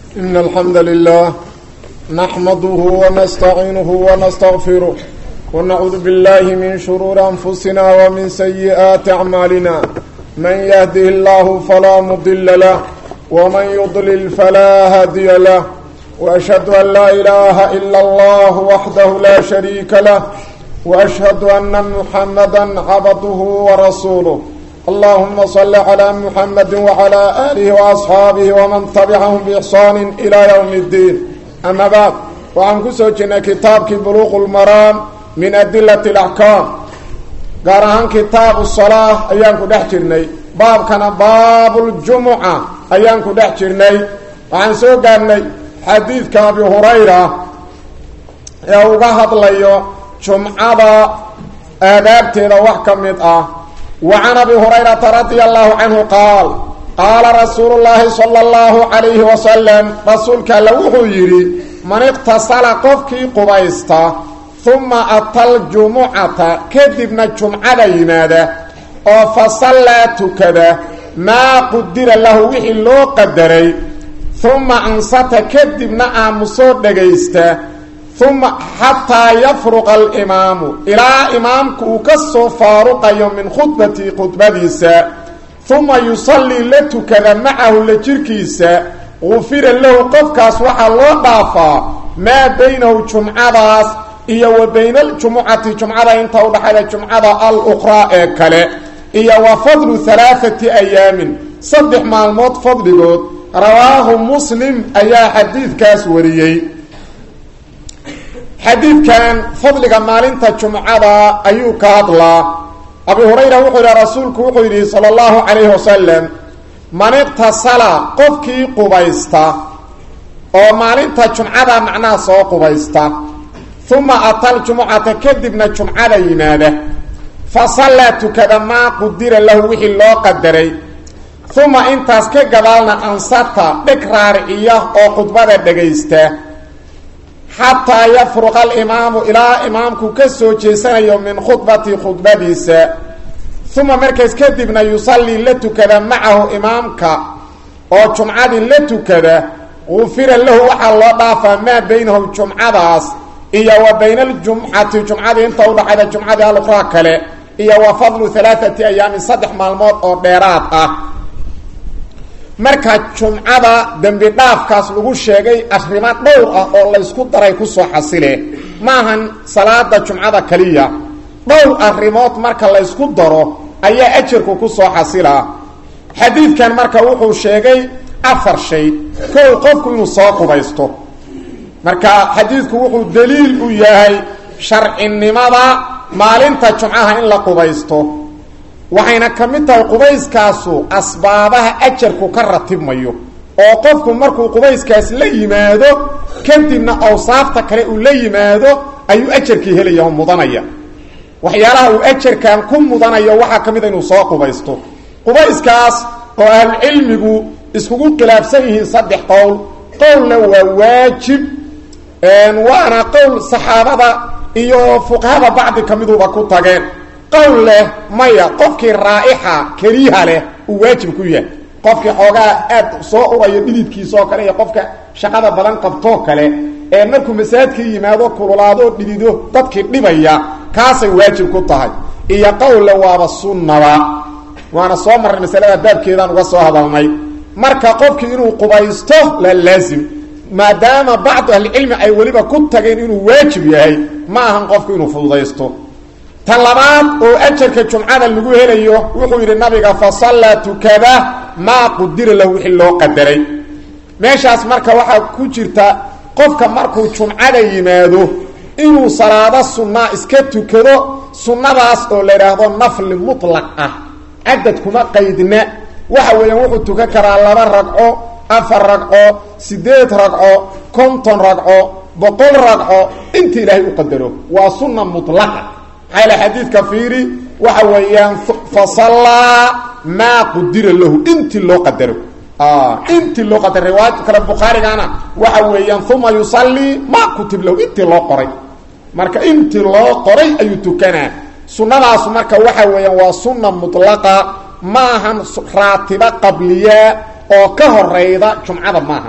إن الحمد لله نحمده ونستعينه ونستغفره ونعوذ بالله من شرور أنفسنا ومن سيئات أعمالنا من يهده الله فلا مضل له ومن يضلل فلا هادي له وأشهد أن لا إله إلا الله وحده لا شريك له وأشهد أن محمدا عبده ورسوله اللهم صل على محمد وعلى آله وأصحابه ومن تبعهم بإحسان إلى يوم الدين أما بعد وعن كسوجنا كتابك بلوغ المرام من أدلة الأحكام قارهان كتاب الصلاة أيانكو دحجرني باب كان باب الجمعة أيانكو دحجرني وعن سوقاني حديث كابي هريرة يوغا هدليو جمعة آدابتنا وحكمت آه وعن أبي هريرة رضي الله عنه قال قال رسول الله صلى الله عليه وسلم رسولك لوحو يري من اقتصل قفكي قبيستا ثم أتى الجمعة كذبنا الجمعة يماده وفصلى تكذا ما قدر له وحي لو قدري ثم أنصت كذبنا آمسور دقيستا ثم حتى يفرق الإمام إلى إمامك وكسو فارق يوم من خطبتي خطبتيسا ثم يصلي لتكذا معه لجركيسا غفر له قفكاس وحا الله ضافا ما بينه جمعة إيا وبين الجمعة جمعة انت ودحل الجمعة الأخرى إكالي إيا وفضل ثلاثة أيام صدح مع الموت فضل قد رواه مسلم أيا حديث كاس وريي xadiidkan fadliga maalinta jumcada ayuu ka hadlaa abu hurayra wuxuu yidhi rasuulku wuxuu yidhi sala allahu calayhi wasalam man iqtasala qofkii qubaysta oo maalinta jumcada macnaha soo qubaysta uma atal jumucata kadibna jumcada yimaada fa sallaa tukada maa qudira lahu wixii loo qadaray uma intaas ka gadaalna ansata dheg raariciya oo khudbada dhagaysta xataa yafruqa alimaamu ilaa imaamku ka soo jeesanayo min khudbati khudbadiisa uma markaas kadibna yusallii la tukada macahu imaamka oo jumcadii la tukada gufira lahu waxaa loo dhaafaa maa baynahum jumcadaas iyo wa bayna aljumcati jumcadii inta udhaxayda jumcadii aluqraa kale iyo wa fadlu alaaati ayaamin saddex maalmood oo dheeraad ah marka jumcada dembi dhaafkaas lagu sheegay arrimo dhowr ah oo laysku daray kusoo xasile maahan salaada jumcada kaliya dhowr arrimood marka laysku daro ayaa ajarku kusoo xasilaa xadiidkan marka wuxuu sheegay afar shay kow qofku inuu soo qubaysto marka xadiidku wuxuu daliil u yahay sharcinimada maalinta jumcaha in la qubaysto waxayna ka mid tahay qubayskaasu asbaabaha ajarku ka ratibmayo oo qofku markuu qubayskaas la yimaado kadibna awsaafta kale uu la yimaado ayuu ajarkii helaya oo mudanaya waxyaalaha uu ajarkan ku mudanayo waxaa ka mid a inuu soo qubaysto qubayskaas oo ahlucilmigu iskugu khilaafsan yihiin saddex qowl qowlna waa waajib waana qowl saxaabada iyo fuqahada bacdi ka miduba ku tageen qowl leh maya qofkii raa'ixa kariiha leh uu waajib ku yahay qofkii xoogaa aad soo urayo dhididkiisaoo kale iyo qofka shaqada badan qabtoo kale ee markuu masaajidkii yimaado kululaadoo dhidido dadkii dhibaya kaasay waajib ku tahay iyo qowlle waaba sunnaba waana soo marray masalada baabkeedaan uga soo hadalnay marka qofkii inuu qubaysto la laazim maadaama bacdu ahlicilmi ay weliba ku tageen inuu waajib yahay ma ahan qofku inuu fududaysto ta labaad oo ajarka jumcada lagu helayo wuxuu yidhi nabiga fa sallaa tukada maa qudira lahu wixii loo qadaray meeshaas marka waxaa ku jirta qofka markuu jumcada yimaado inuu salaado sunnaa iska tukado sunnadaas oo la idhaahdo nafli mutlaq ah cadad kuma qaydna waxa weeyaan wuxuu tukan karaa laba ragco afar ragco siddeed ragco konton ragco boqol ragco inta ilaahay u qadaro waa sunna mutlaqa maxaa xadiidka fiiri waxa weeyaan fasallaa maa qudira lahu intii loo qadaro intii loo qadaro riwaayad kale bukhaarigana waxa weeyaan uma yusallii maa kutib lahu intii loo qoray marka intii loo qoray ayuu tukanaa sunnadaasu marka waxa weeyaan waa sunna mutlaqa maahan raatiba qabliya oo ka horeyda jumcada maahan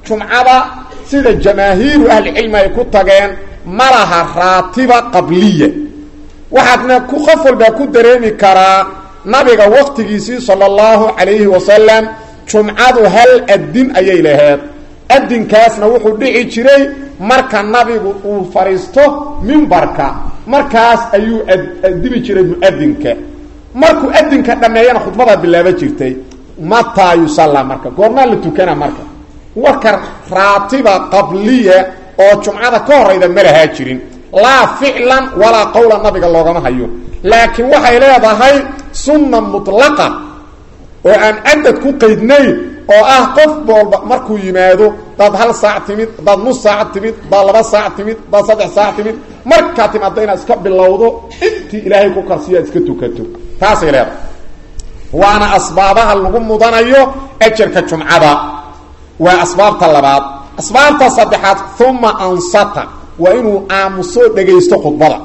jumcada sida jamaahiiru ahlicilmi ay ku tageen ma laha raatiba qabliya waxaadna ku qof walbaa ku dareemi karaa nabiga waqtigiisii sala allahu calayhi wasalam jumcadu hal adin ayay laheed adinkaasna wuxuu dhici jiray marka nabigu uu fadhiisto mimbarka markaas ayuu adibi jiray muadinka markuu adinka dhammeeyana khudbadaa bilaaba jirtay mataa yusallaa marka goormaa la tukana marka warka raatiba qabliya oo jumcada ka horayda ma lahaa jirin laa ficlan walaa qowla nabiga loogama hayo laakiin waxay leedahay sunna mutlaqa oo aan cadad ku qaydnayn oo ah qof boolba markuu yimaado daad hal saac timid daad nus saac timid daad laba saac timid daad saddex saac timid markaa timaada inaad iska bilowdo intii ilaahay ku karsiyo aad iska tukato taasay leedahay waana asbaabaha lagu mudanayo ajarka jumcada waa asbaabta labaad asbaabta saddexaad uma ansata waa inuu aamuso dhegaysto khudbada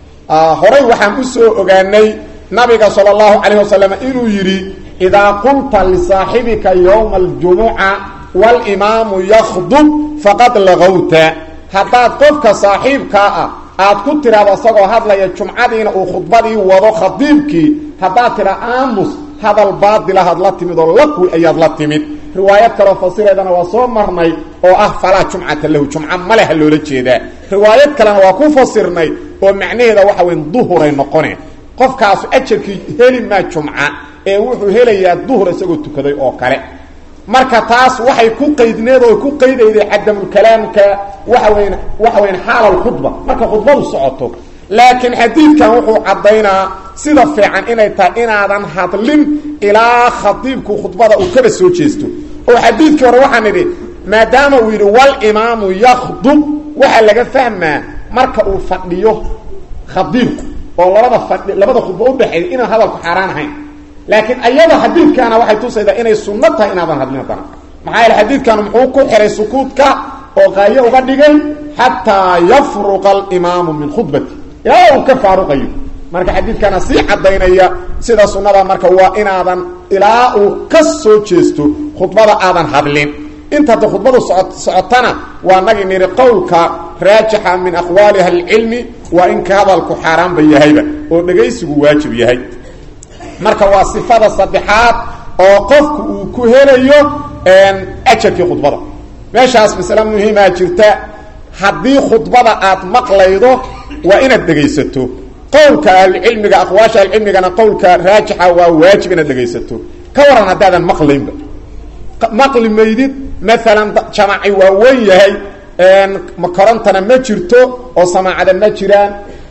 horay waxaan u soo ogaanay nabiga sala allahu calayh wasalam inuu yidhi idaa qulta lisaaxibika yowma aljumuca walimaamu yakhdub faqad lagowta haddaad qofka saaxiibkaa ah aad ku tidhaahdo isagoo hadlaya jumcadiina uu khudbadii wado khadiibkii haddaad tidhaa aamus hadal baadilahaad la timid oo laqwi ayaad la timid riwaayad kaloo fasireedana waa soo marnay oo ah falaa jumcata lahu jumca maleha loola jeedaa riwaayad kalena waa ku fasirnay oo macnaheeda waxa weyn duhuray noqone qofkaasu ajarkii heli maa jumca ee wuxuu helayaa duhur isagoo tukaday oo kale marka taas waxay ku qaydneed oo ku qaydayday cadamulkalaamka waxa weyn waxa weyn xaal khudba marka khudbadu socoto laakiin xadiidkan wuxuu caddaynaa sida fiican inay tahay inaadan hadlin ilaa khadiibku khudbada uu kaba soo jeesto oo xadiidkii hore waxaan idhi maadaama uu yidhi walimaamu yakhdub waxaa laga fahmaa marka uu fadhiyo khadiibku oo labada fadhi labada khudba udhexeeya inaan hadalku xaaraan ahayn laakiin ayada xadiidkaana waxay tusaydaa inay sunno tahay inaadan hadlin haddana maxaa yeele xadiidkan muxuu ku xihay sukuudka oo qaayo uga dhigay xataa yafruqa alimaamu min khudbati ilaa uu ka faaruqayo marka xadiidkana sii cadaynaya sida sunnada marka waa inaadan ilaa uu ka soo jeesto khudbada aadan hadlin inta hadda khudbadu so socotana waa nagi niri qowlka raajixa min aqwaali ahlicilmi waa in ka hadalku xaaraanba yahayba oo dhegaysigu waajib yahay marka waa sifada saddexaad oo qofku uu ku helayo ajarkii khudbada meeshaas masale muhiimaa jirta haddii khudbada aad maqlaydo waa inaad dhegaysato qowlka ahlucilmiga aqwaasha ahlucilmigana qowlka raajixa waa waajib inaad dhegaysato ka waran haddaadan maqlaynba maqli maydid maalan jamaci waa wen yahay korontana ma jirto oo samaacada ma jiraan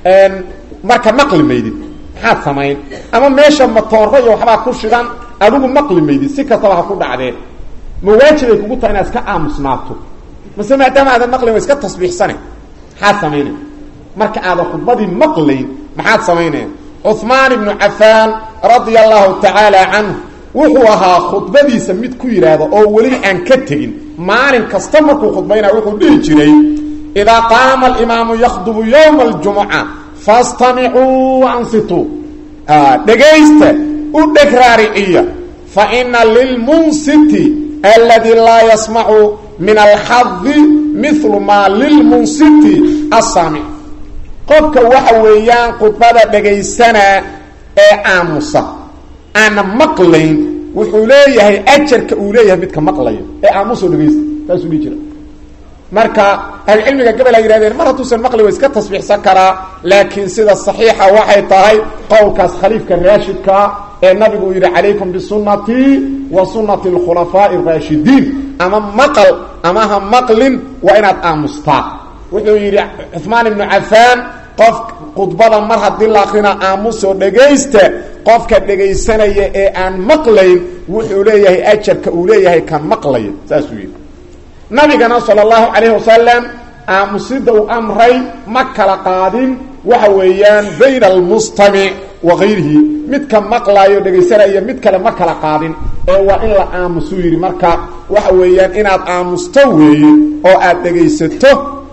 marka maqli maydid maxaad samayn ama meesha matooro iyo waxbaa ku shidan adigu maqli maydid si kastaba ha ku dhacdee ma waajibay kugu tahay inaad iska aamusnaato mase maadaama aadan maqlayn waa iska tasbiixsane maxaad samaynaya marka aadan khudbadii maqlayn maxaad samaynaya cuثmaan ibnu cafaan radia allahu tacaala canhu wuxuu ahaa khudbadiisa mid ku yidhaahdo oo weliba aan ka tegin maalin kasta markuu khudbaynaya wuxuu dhihi jiray idaa qaama alimaamu yakhdubu yowma aljumuca fastamicuu ansituu dhegaysta u dheg raariciya faina lilmunsiti aladi laa yasmacu min alxadi milu maa lilmunsiti assaamic qofka waxa weeyaan khudbada dhegaysanaa ee aamusa aana maqlayn wuxuu leeyahay ajarka uu leeyahay midka maqlaya ee aamusoo dhegaysta saasuu dhihi jira marka ahlucilmiga gabal ay yihahdeen mar hadduusan maqli wa iska tasbiixsan karaa laakiin sida saxiixa waxay tahay qowlkaas khaliifka raashidkaa ee nabigu uu yidhi calaykum bisunnatii wa sunnati alkhulafaa'i araashidiin ama maqal ama ha maqlin waa inaad aamustaa wuxuu yidhi cuثmaan ibnu cafaan qof khudbada mar haddii la akrina aamusoo dhegaysta qofka dhegaysanaya ee aan maqlayn wuxuu leeyahay ajarka uu leeyahay kan maqlaya saasuu yidhi nabigana sala allahu calayhi wasalam aamusida uu amray ma kala qaadin waxa weeyaan bayna almustamic wa gayrihi midka maqlaayo dhegaysanaya mid kale ma kala qaadin ee waa in la aamusuu yidhi marka waxa weeyaan inaad aamusto weeye oo aad dhegaysato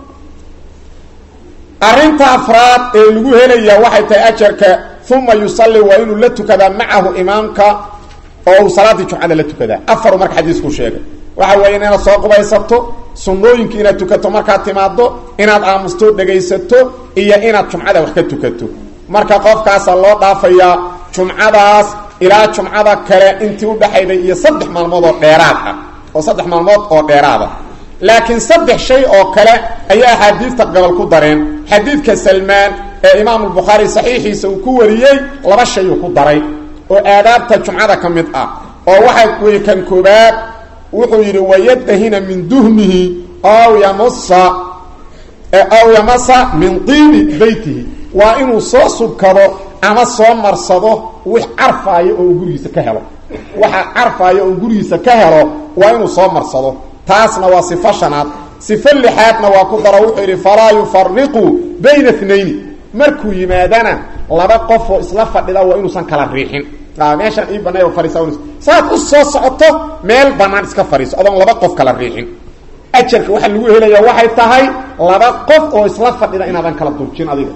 arrinta afraad ee lagu helayaa waxay tahay ajarka uma yusalli waa inuu la tukadaa macahu imaamka oo uu salaaddii jumcada la tukadaa afaru marka xadiisku sheegay waxa weeye inaad soo qubaysato sunnooyinka inaad tukato markaad timaado inaad aamusto dhegaysato iyo inaad jumcada wax ka tukato marka qofkaasaa loo dhaafayaa jumcadaas ilaa jumcada kale intii udhaxayday iyo saddex maalmood oo dheeraad ah oo saddex maalmood oo dheeraada laakiin saddex shay oo kale ayaa axaadiidta gobol ku dareen xadiidka salmaan ee imaamu lbukhaari saxiixiisa uu ku wariyey laba shay uu ku daray oo aadaabta jumcada ka mid ah oo waxaa weye kan koobaad wuxuu yidhi wayadahina min duhnihi aw yamusa aw yamasa min tiibi beytihi waa inuu soo subkado ama soo marsado wix carfaayo oo gurigiisa ka helo waxa carfaayo oo gurigiisa ka helo waa inuu soo marsado taasna waa sifo shanaad sifo lixaadna waa ku daro wuxuu yidhi falaa yufariqu bayna tnayni markuu yimaadana laba qof oo isla fadhida waa inuusan kala riixin meeshaan ii banay fariisa saad u soo socoto meel banaan iska fadhiiso adoon laba qof kala riixin ajarka waxaa lagu helaya waxay tahay laba qof oo isla fadhida inaadan kala durjin adiga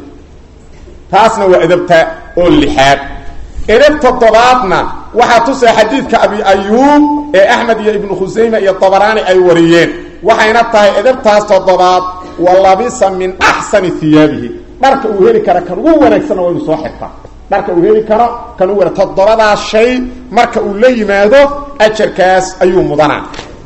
taasna waa edabta oo lixaad edab toddobaadna waxaa tusaya xadiidka abi ayuub ee axmed iyo ibnu khusayme iyo dabaraani ay wariyeen waxayna tahay edabtaas toddobaad wa labisa min axsani hiyaabihi dharka uu heli kara kan ugu wanaagsanna waa inu soo xirtaa dharka uu heli karo kan ugu wana toddobadaas shay marka uu la yimaado ajarkaas ayuu mudanaa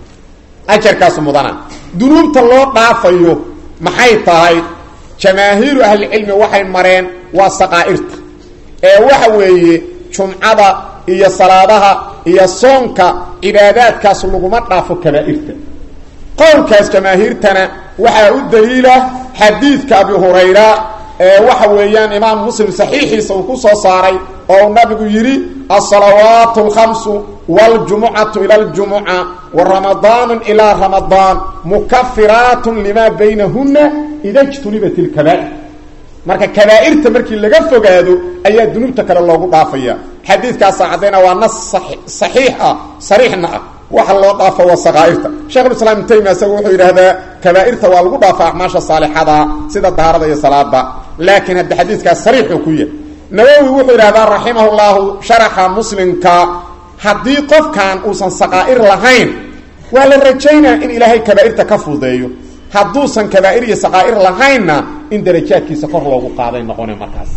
ajarkaasu mudanaa dunuubta loo dhaafayo maxay tahay jamaahiiru ahlicilmi waxay mareen waa saqaa'irta ee waxa weeye jumcada iyo salaadaha iyo soonka cibaadaadkaas laguma dhaafo kabaa'irta qowlkaas jamaahiirtana waxaa u daliila xadiidka abi hurayra ee waxa weeyaan imaam muslim saxiixiisa uu ku soo saaray oo uu nabigu yidhi alsalawaat alkhamsu waljumucatu ila aljumuca wa ramadaanu ilaa ramadaan mukafiraatun limaa baynahuna ida jtunibat ilkabaa'ir marka kabaa'irta markii laga fogaado ayaa dunuubta kale loogu dhaafaya xadiidkaasa caddayna waa nas saxiix ah sariixna ah waxa loo dhaafo waa saqaa'irta shekhulislaam ibn taymiya isaga wuxuu yidhaahdaa kabaa'irta waa lagu dhaafa acmaasha saalixada sida daarada iyo salaada laakiin hadda xadiidkaas sariixuu ku yahay nawowi wuxuu yidhahdaa raximah llahu sharaxa muslimka haddii qofkan uusan saqaa'ir lahayn waa la rajaynaa in ilaahay kabaa'irta ka fudeeyo hadduusan kabaa'ir iyo saqaa'ir lahaynna in darajaadkiisa kor loogu qaaday noqone markaas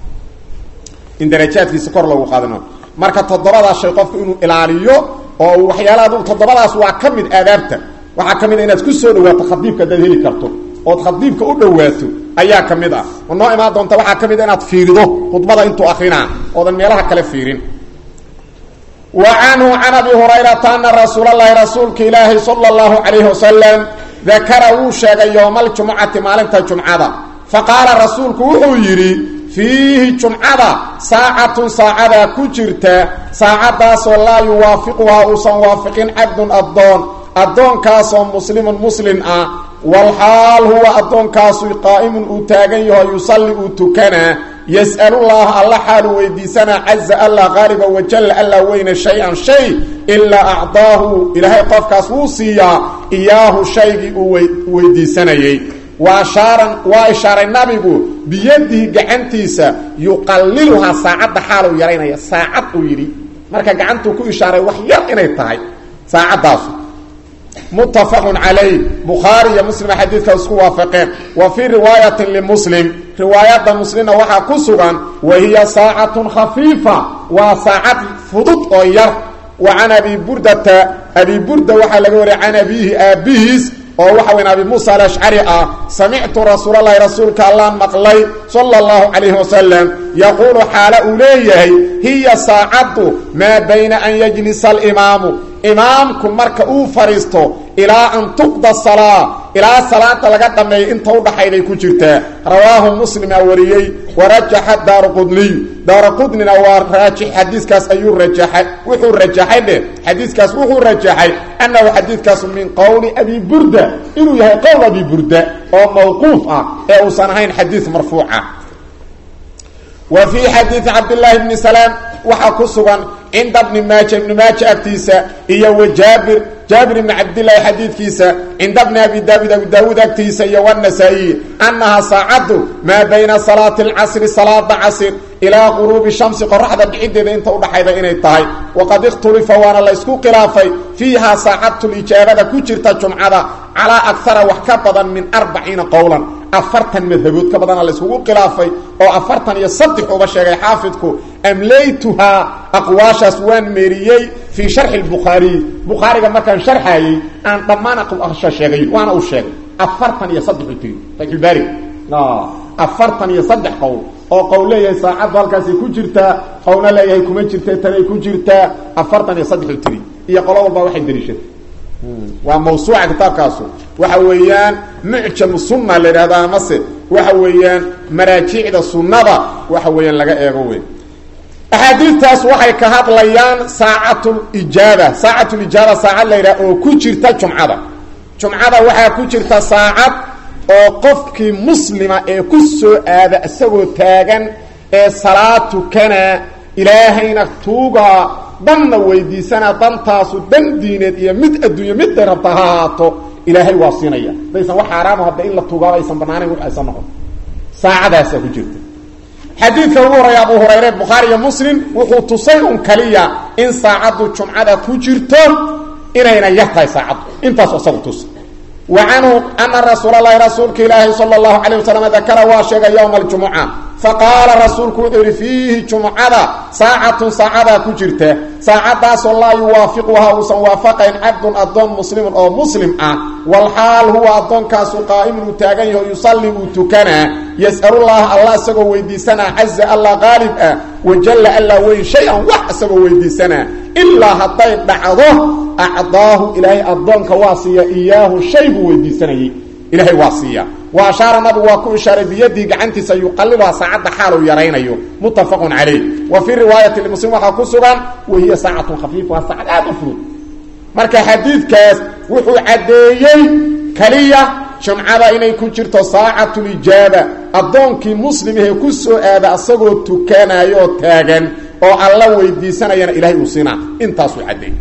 in darajaadkiisa kor loogu qaaday noqon marka toddobadaas shay qofku inuu ilaaliyo oo waxyaalaha toddobadaas waa ka mid aadaabta waxaa ka mid a inaad ku soo dhawaato khadiibka haddaad heli karto ood khadiibka u dhawaato ayaa ka mid ah oo noo imaan doonta waxaa ka mid a inaad fiirido khudbada intuu akrinaa oodan meelaha kale fiirin wa canhu can abi hurayrata ana rasuulalahi rasuulka ilaahi sala allahu calayhi wasalam dakara wuu sheegay yowma aljumucati maalinta jumcada faqaala rasuulku wuxuu yidhi fiihi jumcada saacatun saacadaa ku jirta saacadaasoo laa yuwaafiquhaa uusan waafiqin cabdun addoon addoonkaasoo muslimun muslin ah walxaal huwa addoonkaasu qaa'imun uu taagan yaho yusalli uu tukanaa yas'alullaaha alla xaalu weydiisanaa caza allah qaaliba wajalla alla weyne shay-an shay ilaa acdaahu ilaahay qofkaas wuu siiyaa iyaahu shaygii uu weydiisanayey wa ashaaran waa ishaaray nabigu biyadihi gacantiisa yuqalliluhaa saacadda xaaluu yaraynaya saacad uu yidhi marka gacantuu ku ishaaray wax yar inay tahay saacaddaasu muttafaqun calayh bukhaari iyo muslima xadiidka isku waafaqeen wa fii riwaayatin limuslim riwaayadda muslimna waxaa ku sugan wa hiya saacatun khafiifa waa saacad fudud oo yar wa can abi burdata abi burda waxaa laga wariyay can abiihi aabbihiis oo waxa weyn abi muusa alashcari ah samictu rasuulalahi rasuulka allaan maqlay sala allahu calayhi wasalam yaquulu xaala uu leeyahay hiya saacaddu maa bayna an yajlisa alimaamu imaamku marka uu fadhiisto ilaa an tuqda salaa ilaa salaada laga dhammeeyo inta udhaxayday ku jirtaa rawaahu muslimaa wariyey warajaxa daaraqudniy daaraqudnina waa raajix xadiiskaas ayuu rajaxay wuxuu rajaxay dheh xadiiskaas wuxuu rajaxay annahu xadiidkaasu min qowli abi burda inuu yahay qowl abi burda oo mawquuf ah ee uusan ahayn xadiid marfuuca wa fii xadiidi cabdillaahi bni salaam waxaa ku sugan cinda bni maaja ibni maaja agtiisa iyo wa jaabir jaabir ibni cabdillaahi xadiidkiisa cinda bni abi daawud abi daawuud agtiisa iyo wanasaa'iyi annahaa saacaddu maa bayna salaati alcasri salaada casr ilaa quruubi shamsi qoraxda dhiciddeeda inta udhaxayda inay tahay waqad ikhtulifa waana laysku khilaafay fiihaa saacatulijaabada ku jirta jumcada calaa akara wax ka badan min arbaciina qowlan afartan madhabood ka badana layskugu khilaafay oo afartan iyo saddex uba sheegay xaafidku amlaytuhaa aqwaashaas waan meeriyey fii sharxi lbukhaariy bukhaariga markaan sharxaayey aan dhammaan aqwaasha sheegay waana uu sheegay afartan iyo saddex u tiri fatxulbaari afartan iyo saddex qowl oo qowl leeyahay saacaddu halkaasay ku jirtaa qowlna leeyahay kuma jirta tanay ku jirtaa afartan iyo saddex u tiri iyo qolo walba waxay daliishatay waa mawsuuca kitaabkaasu waxa weeyaan mucjamu sunna la yidhahda amase waxa weeyaan maraajicda sunnada waxa weeyaan laga eego wey axaadiidtaas waxay ka hadlayaan saacatulijaaba saacatulijaaba saacad la yidhaha oo ku jirta jumcada jumcada waxaa ku jirta saacad oo qofkii muslima ee ku soo aada isagoo taagan ee salaad tukana ilaahayna tuugaa danna weydiisana dantaasu dan diineed iyo mid adduunyo midday rabta ha ahaato ilaahay waa siinaya hadaysan wax xaaraamo hadda in la tuugaaba aysan banaanayn wax aysan noqon saacadaasaa ku jirta xadiidka ugu horreeya abu hurayre bukhaari iyo muslim wuxuu tusay un kaliya in saacaddu jumcada ku jirto inayna yar tahay saacaddu intaasu isagu tusa wa canhu ana rasuul allahi rasuulka ilaahi sala allahu calayh wasalam dakara waa sheegay yowma aljumuca faqaala rasuulku wuxuu yihi fiihi jumcada saacatun saacadaa ku jirta saacadaasoo laa yuwaafiquhaa uusan waafaqayn cabdun addoon muslimun oo muslim ah walxaal huwa addoonkaasu qaa'imun uu taagan yaho yusalli uu tukanaa yas'alullaha allah isagoo weydiisanaa caza allah qaalib ah wajalla allaa weyn shay-an wax isagoo weydiisanaa ilaa hadday dhacdo acdaahu ilaahay addoonka waa siiya iyaahu shay buu weydiisanayey ilahay waa siiya wa ashaara nabigu waa ku ishaaray biyadii gacantiisa yuqaliluhaa saacadda xaal uu yaraynayo muttafaqun calayh wa fii riwaayati muslim waxaa ku sugan wahiya saacatun khafiif waa saacad aada u fudud marka xadiidkaas wuxuu caddeeyey keliya jumcada inay ku jirto saacatulijaaba addoonkii muslimahee ku soo aada asagoo tukanayo taagan oo alla weydiisanayana ilahay uu siinaa intaasuu caddeeyey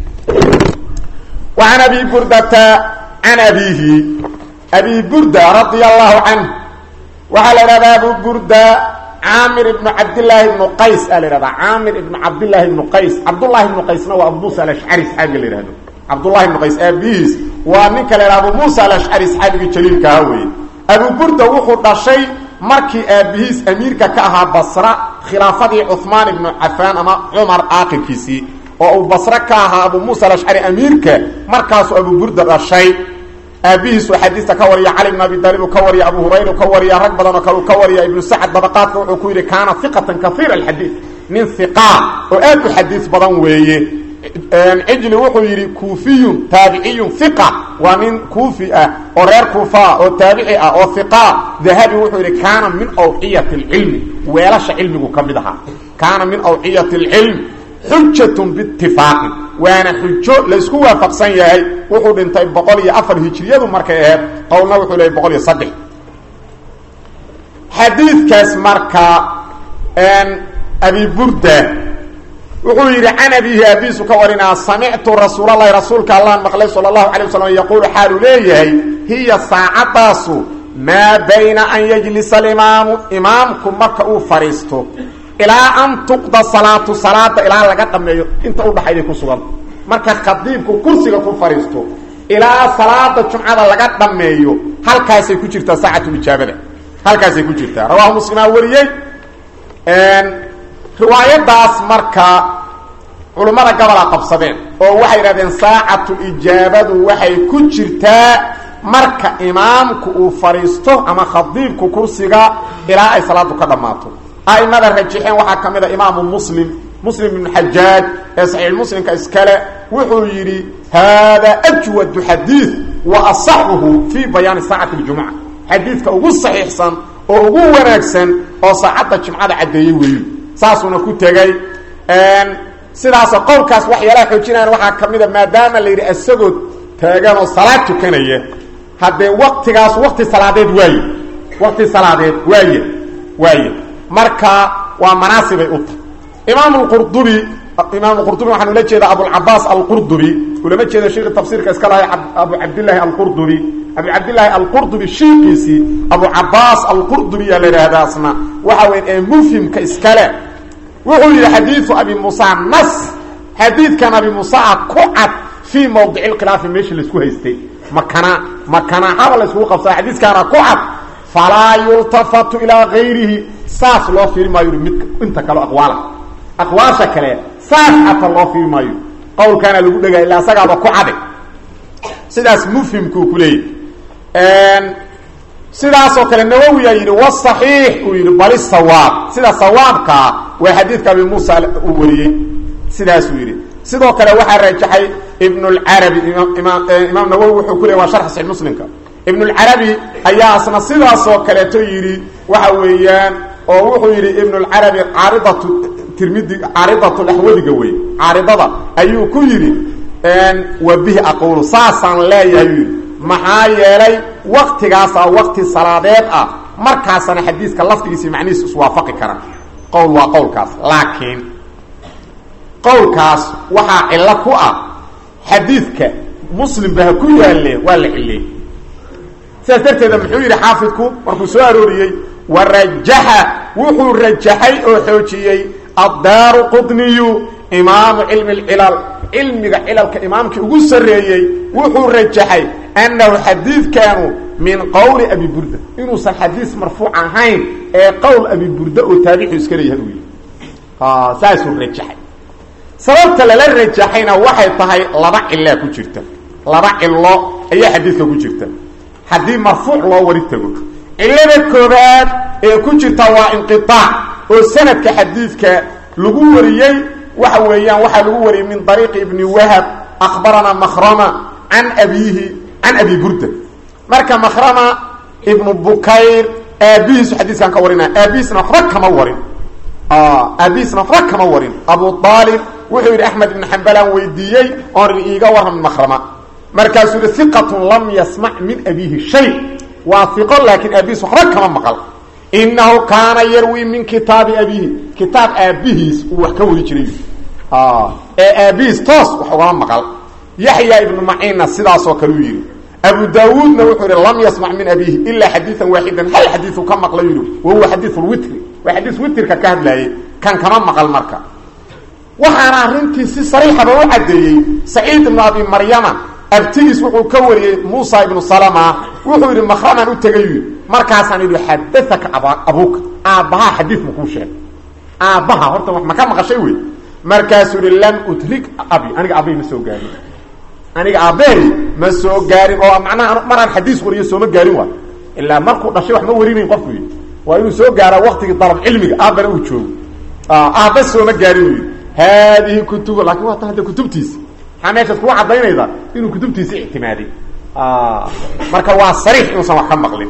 wa can abi burdata can abiihi abi burda radia allahu canh waxaa la idhahdaa abu burda caamir ibnu cabdillaahi ibnu qays aa la idhahdaa caamir ibnu cabdillaahi ibnu qays cabdullahi ibnu qaysna waa abu muusa alashcari saxaabiga la yihahdo cabdullahi ibnu qays aabihiis waa ninka la yidhaha abu muusa alashcari saxaabiga jaliilka aha weeye abu burda wuxuu dhashay markii aabihiis amiirka ka ahaa basra khilaafadii cuhmaan ibnu cafaan ama cumar aakirkiisii oo uu basre ka ahaa abu muusa alashcari amiirka markaasuu abu burda dhashay aabihiisu xadiista ka wariya cali bn abi daalib uu ka wariya abu hurayra ka wariya rag badan oo kale uu ka wariya ibnu sacad dabaqaadka wuxuu ku yidhi kaana iqatan kaiira alxadiid nin iqaa oo aad u xadiis badan weeye cijli wuxuu yidhi kuufiyun taabiciyun iqa waa nin kuufi ah oo reer kuufaa oo taabici ah oo iqa dahabi wuxuu yidhi kaana min awciyati lcilmi weelasha cilmigu ka mid ahaa kaana min awciyati lcilm xujatun biitifaaqin waana xujo laysku waafaqsan yahay wuxuu dhintay boqol iyo afar hijriyadu markay aheyd qowlna wuxuu leeyay boqol iyo saddex xadiidkaas marka abi burda wuxuu yidhi can abihi abiisu ka warinaa samictu rasuulalahi rasuulka allaan maqlay sala allahu calay wasalam yaquulu xaaluu leeyahay hiya saacadaasu maa bayna an yajlisa alimaamu imaamku marka uu fadhiisto ilaa an tuqda salaatu salaada ilaa laga dhameeyo inta udhaxayday ku sugan marka khadiibku kursiga ku fadhiisto ilaa salaada jumcada laga dhameeyo halkaasay ku jirtaa saacatulijaabada halkaasay ku jirtaa rawaahu muslimaa wariyey riwaayadaas marka culummada gabola qabsadeen oo waxay yidhahdeen saacatu ijaabadu waxay ku jirtaa marka imaamku uu fadhiisto ama khadiibku kursiga ilaa ay salaadu ka dhammaato aimada rajixeen waxaa ka mid a imaamu muslim muslim ibnu xajaaj ee saxiix muslimka iskale wuxuu yidhi haada ajwadu xadiid wa asaxuhu fii bayaani saacati ljumuca xadiidka ugu saxiixsan oo ugu wanaagsan oo saacadda jimcada caddeeyey weeyu saasuuna ku tegey sidaasoo qowlkaas waxyaalaha xoojinayaan waxaa ka mid a maadaama la yidhi isagoo taaganoo salaad tukanaya haddee waktigaas wakti salaadeed waaye wakti salaadeed waaye waaye marka waa manaasibay u tahay imaam qurdubi imaam qurdubi waxaan ula jeeda abulcabaas alqurdubi ulama jeeda sheikhi tafsiirka iska lahay abu cabdillaahi alqurdubi abu cabdillaahi alqurdubi shiikiisii abu cabaas alqurdubi yaa la yidhaahdaasna waxa weya ee mufhimka iskale wuxuu yihi xadiiu abi muusa nas xadiidkan abi muusaa ku cad fii mawdici lkhilaafi meeshii laisku haystay makana makana haba la iskugu qabsada xadiiskaana ku cad falaa yultafatu ilaa gayrihi saas loo fiiri maayo mid inta kale aqwaala aqwaasha kale saas xataa loo fiiri maayo qawlkaana lagu dhegaya illa asagaaba ku cade sidaas mufhimkuu ku leeyahy sidaasoo kale nawowiyaa yidhi wsaxiix uu yidhi bali sawaab sida sawaabkaa waa xadiidka abi muusa uu wariyey sidaasuu yidhi sidoo kale waxaa rajaxay ibn اlcarabi imaam nawowi wuxuu ku leey waa sharx saxix muslimka ibn اlcarabi ayaa asna sidaasoo kaleeto yidhi waxa weeyaan oo wuxuu yidhi ibn اlcarabi caaridatu tirmidi caaridatu laxwadiga wey caaridada ayuu ku yidhi wa bihi aqulu saasaan leeyahay yidhi maxaa yeelay waktigaasaa wakti salaadeed ah markaasana xadiiska lafdigiisa macnihiis iswaafaqi kara qowl waa qowlkaas laakiin qowlkaas waxaa cillo ku ah xadiidka muslimba ha ku yaalle waa la cilleey sidaas darteeda muxuu yidhi xaafidku markuu soo arooriyey wa rajaxa wuxuu rajaxay oo xoojiyey addaaru qudniyu imaamu cilmi lcilal cilmiga cilalka imaamkii ugu sarreeyey wuxuu rajaxay annahu xadiidkaanu min qowli abi burda inuusan xadiis marfuuc ahayn ee qowl abi burda oo taabixu iska leeyahay uu yidhi saasuu rajaxay sababta lala rajaxayna waxay tahay laba cilaa ku jirta laba cilo ayaa xadiidka ku jirta haddii marfuuc loo wari tago cilada koobaad ee ku jirta waa inqiaac oo sanadka xadiidka lagu wariyey waxa weeyaan waxaa lagu wariyey min ariiqi ibni wahab akhbarana makrama can abiihi can abi burda marka makrama ibnu bukayr aabihiisu xadiiskan ka warina aabihiisna waxba kama warin aabihiisna waxba kama warin abu aalib wuxuu yidhi axmed ibn xambalaan weydiiyey oon iiga warram makrama markaasuu yihi iqatun lam yasmac min abiihi shay waa iqo laakiin aabihiis waxba kama maqal inahu kaana yarwi min kitaabi abiihi kitaab aabihiis uu wax ka wari jiray ee aabihiis toos wax ugama maqal yaxya ibnu maciinna sidaasoo kale uu yidhi abu daawuudna wuxuu yihi lam yasmac min abiihi ilaa xadiian waaxidan hal xadiiu ka maqla yidhi wahuwa xadiiu lwitri waa xadiis witrka ka hadlaayey kan kama maqal marka waxaana arrintii si sariixaba u caddeeyey saciid ibnu abi maryama abtigiis wuxuu ka wariyey muusa ibnu salama wuxuu yidhi makraman u tegay yidhi markaasaan yidhi xadaaka abuuka aabbahaa xadiid ma kuu sheegay aabbaha horta ma ka maqashay wey markaasuu yihi lam udrik abi aniga aabbay ma soo gaarin aniga aabbeey ma soo gaarin oo macnaha maraan xadiis wariyo sooma gaarin waay ilaa markuu dhashay wax ma warinayn qofku yidhi waa inuu soo gaaraa waktigii dalab cilmiga aabbana uu joogo aabba sooma gaarin u yidhi haadihi kutubu laakiin waa ta hadda kutubtiisi maxaa meeshaad kuga caddaynayda inuu kutubtiisi ictimaaday marka waa sariix inuusan wax ka maqlin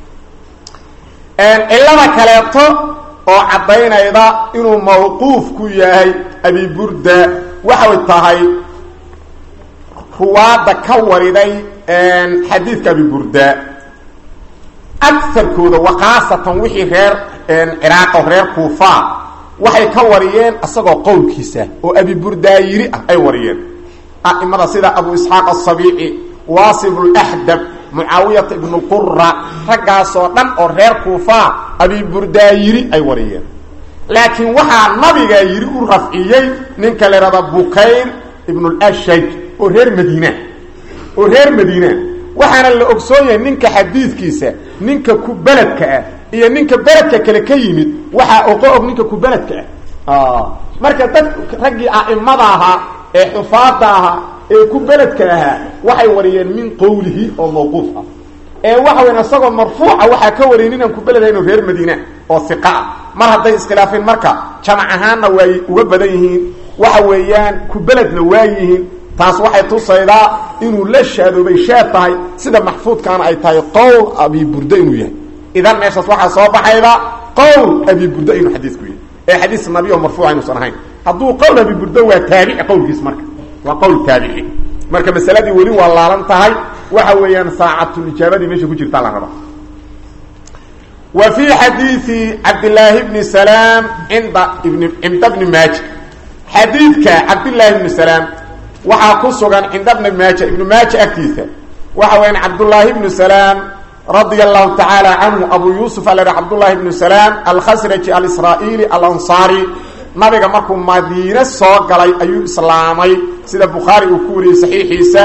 cilada kaleeto oo caddaynayda inuu mawquuf ku yahay abi burda waxay tahay ruwaadda ka wariday xadiidka abi burda agarkooda wakaasatan wixii reer ciraaqo reer kuufa waxay ka wariyeen isagoo qowlkiisa oo abi burdaayiri ah ay wariyeen a'imada sida abu isxaaq asabiici waasib laxdab mucaawiyata ibnu qura raggaasoo dhan oo reer kuufa abi burdaayiri ay wariyeen laakiin waxaa nabigaa yiri u rafciyey ninka la ihahda bukayr ibnu lashaj oo reer madiina oo reer madiina waxaana la ogsoon yahay ninka xadiidkiisa ninka ku beledka ah iyo ninka beledka kale ka yimid waxaa oqo og ninka ku beledka ah marka dad raggii a'imada ahaa ee xufaada ahaa ee ku beledka ahaa waxay wariyeen min qowlihi oo mawquuf ah ee waxa weyn isagoo marfuuca waxaa ka wariyay ninaan ku beled ahayn reer madiina oo iqa ah mar hadday iskhilaafeen marka jamac ahaanna waay uga badan yihiin waxa weeyaan ku beledna waa yihiin taas waxay tusaydaa inuu la shaadoobay shaad tahay sida maxfuudkaana ay tahay qowl abi burda inuu yahay idan meeshaas waxaa soo baxayda qowl abi burda inuu xadiisku yahay ee xadiis nabi oo marfuuca inuusan ahayn hadduu qowl abi burda waa taabici qowlkiis marka waa qowl taabici marka masaladii weli waa laalan tahay waxa weeyaan saacatulijaabadii meesha ku jirtaa la rabaa wa fii xadiidi cabdillaahi bni salaam inda ibn cinda bni maaja xadiidka cabdillaahi bni salaam waxaa ku sugan cinda bni maaja ibnu maaja agtiisa waxa weyaan cabdullaahi bnu salaam radia allahu tacaala canhu abu yuusuf ala cabdullaahi bnu salaam alkhasraji alisraa'iili alansaari nabiga markuu madiine soo galay ayuu islaamay sida bukhaari uu ku wariyey saxiixiisa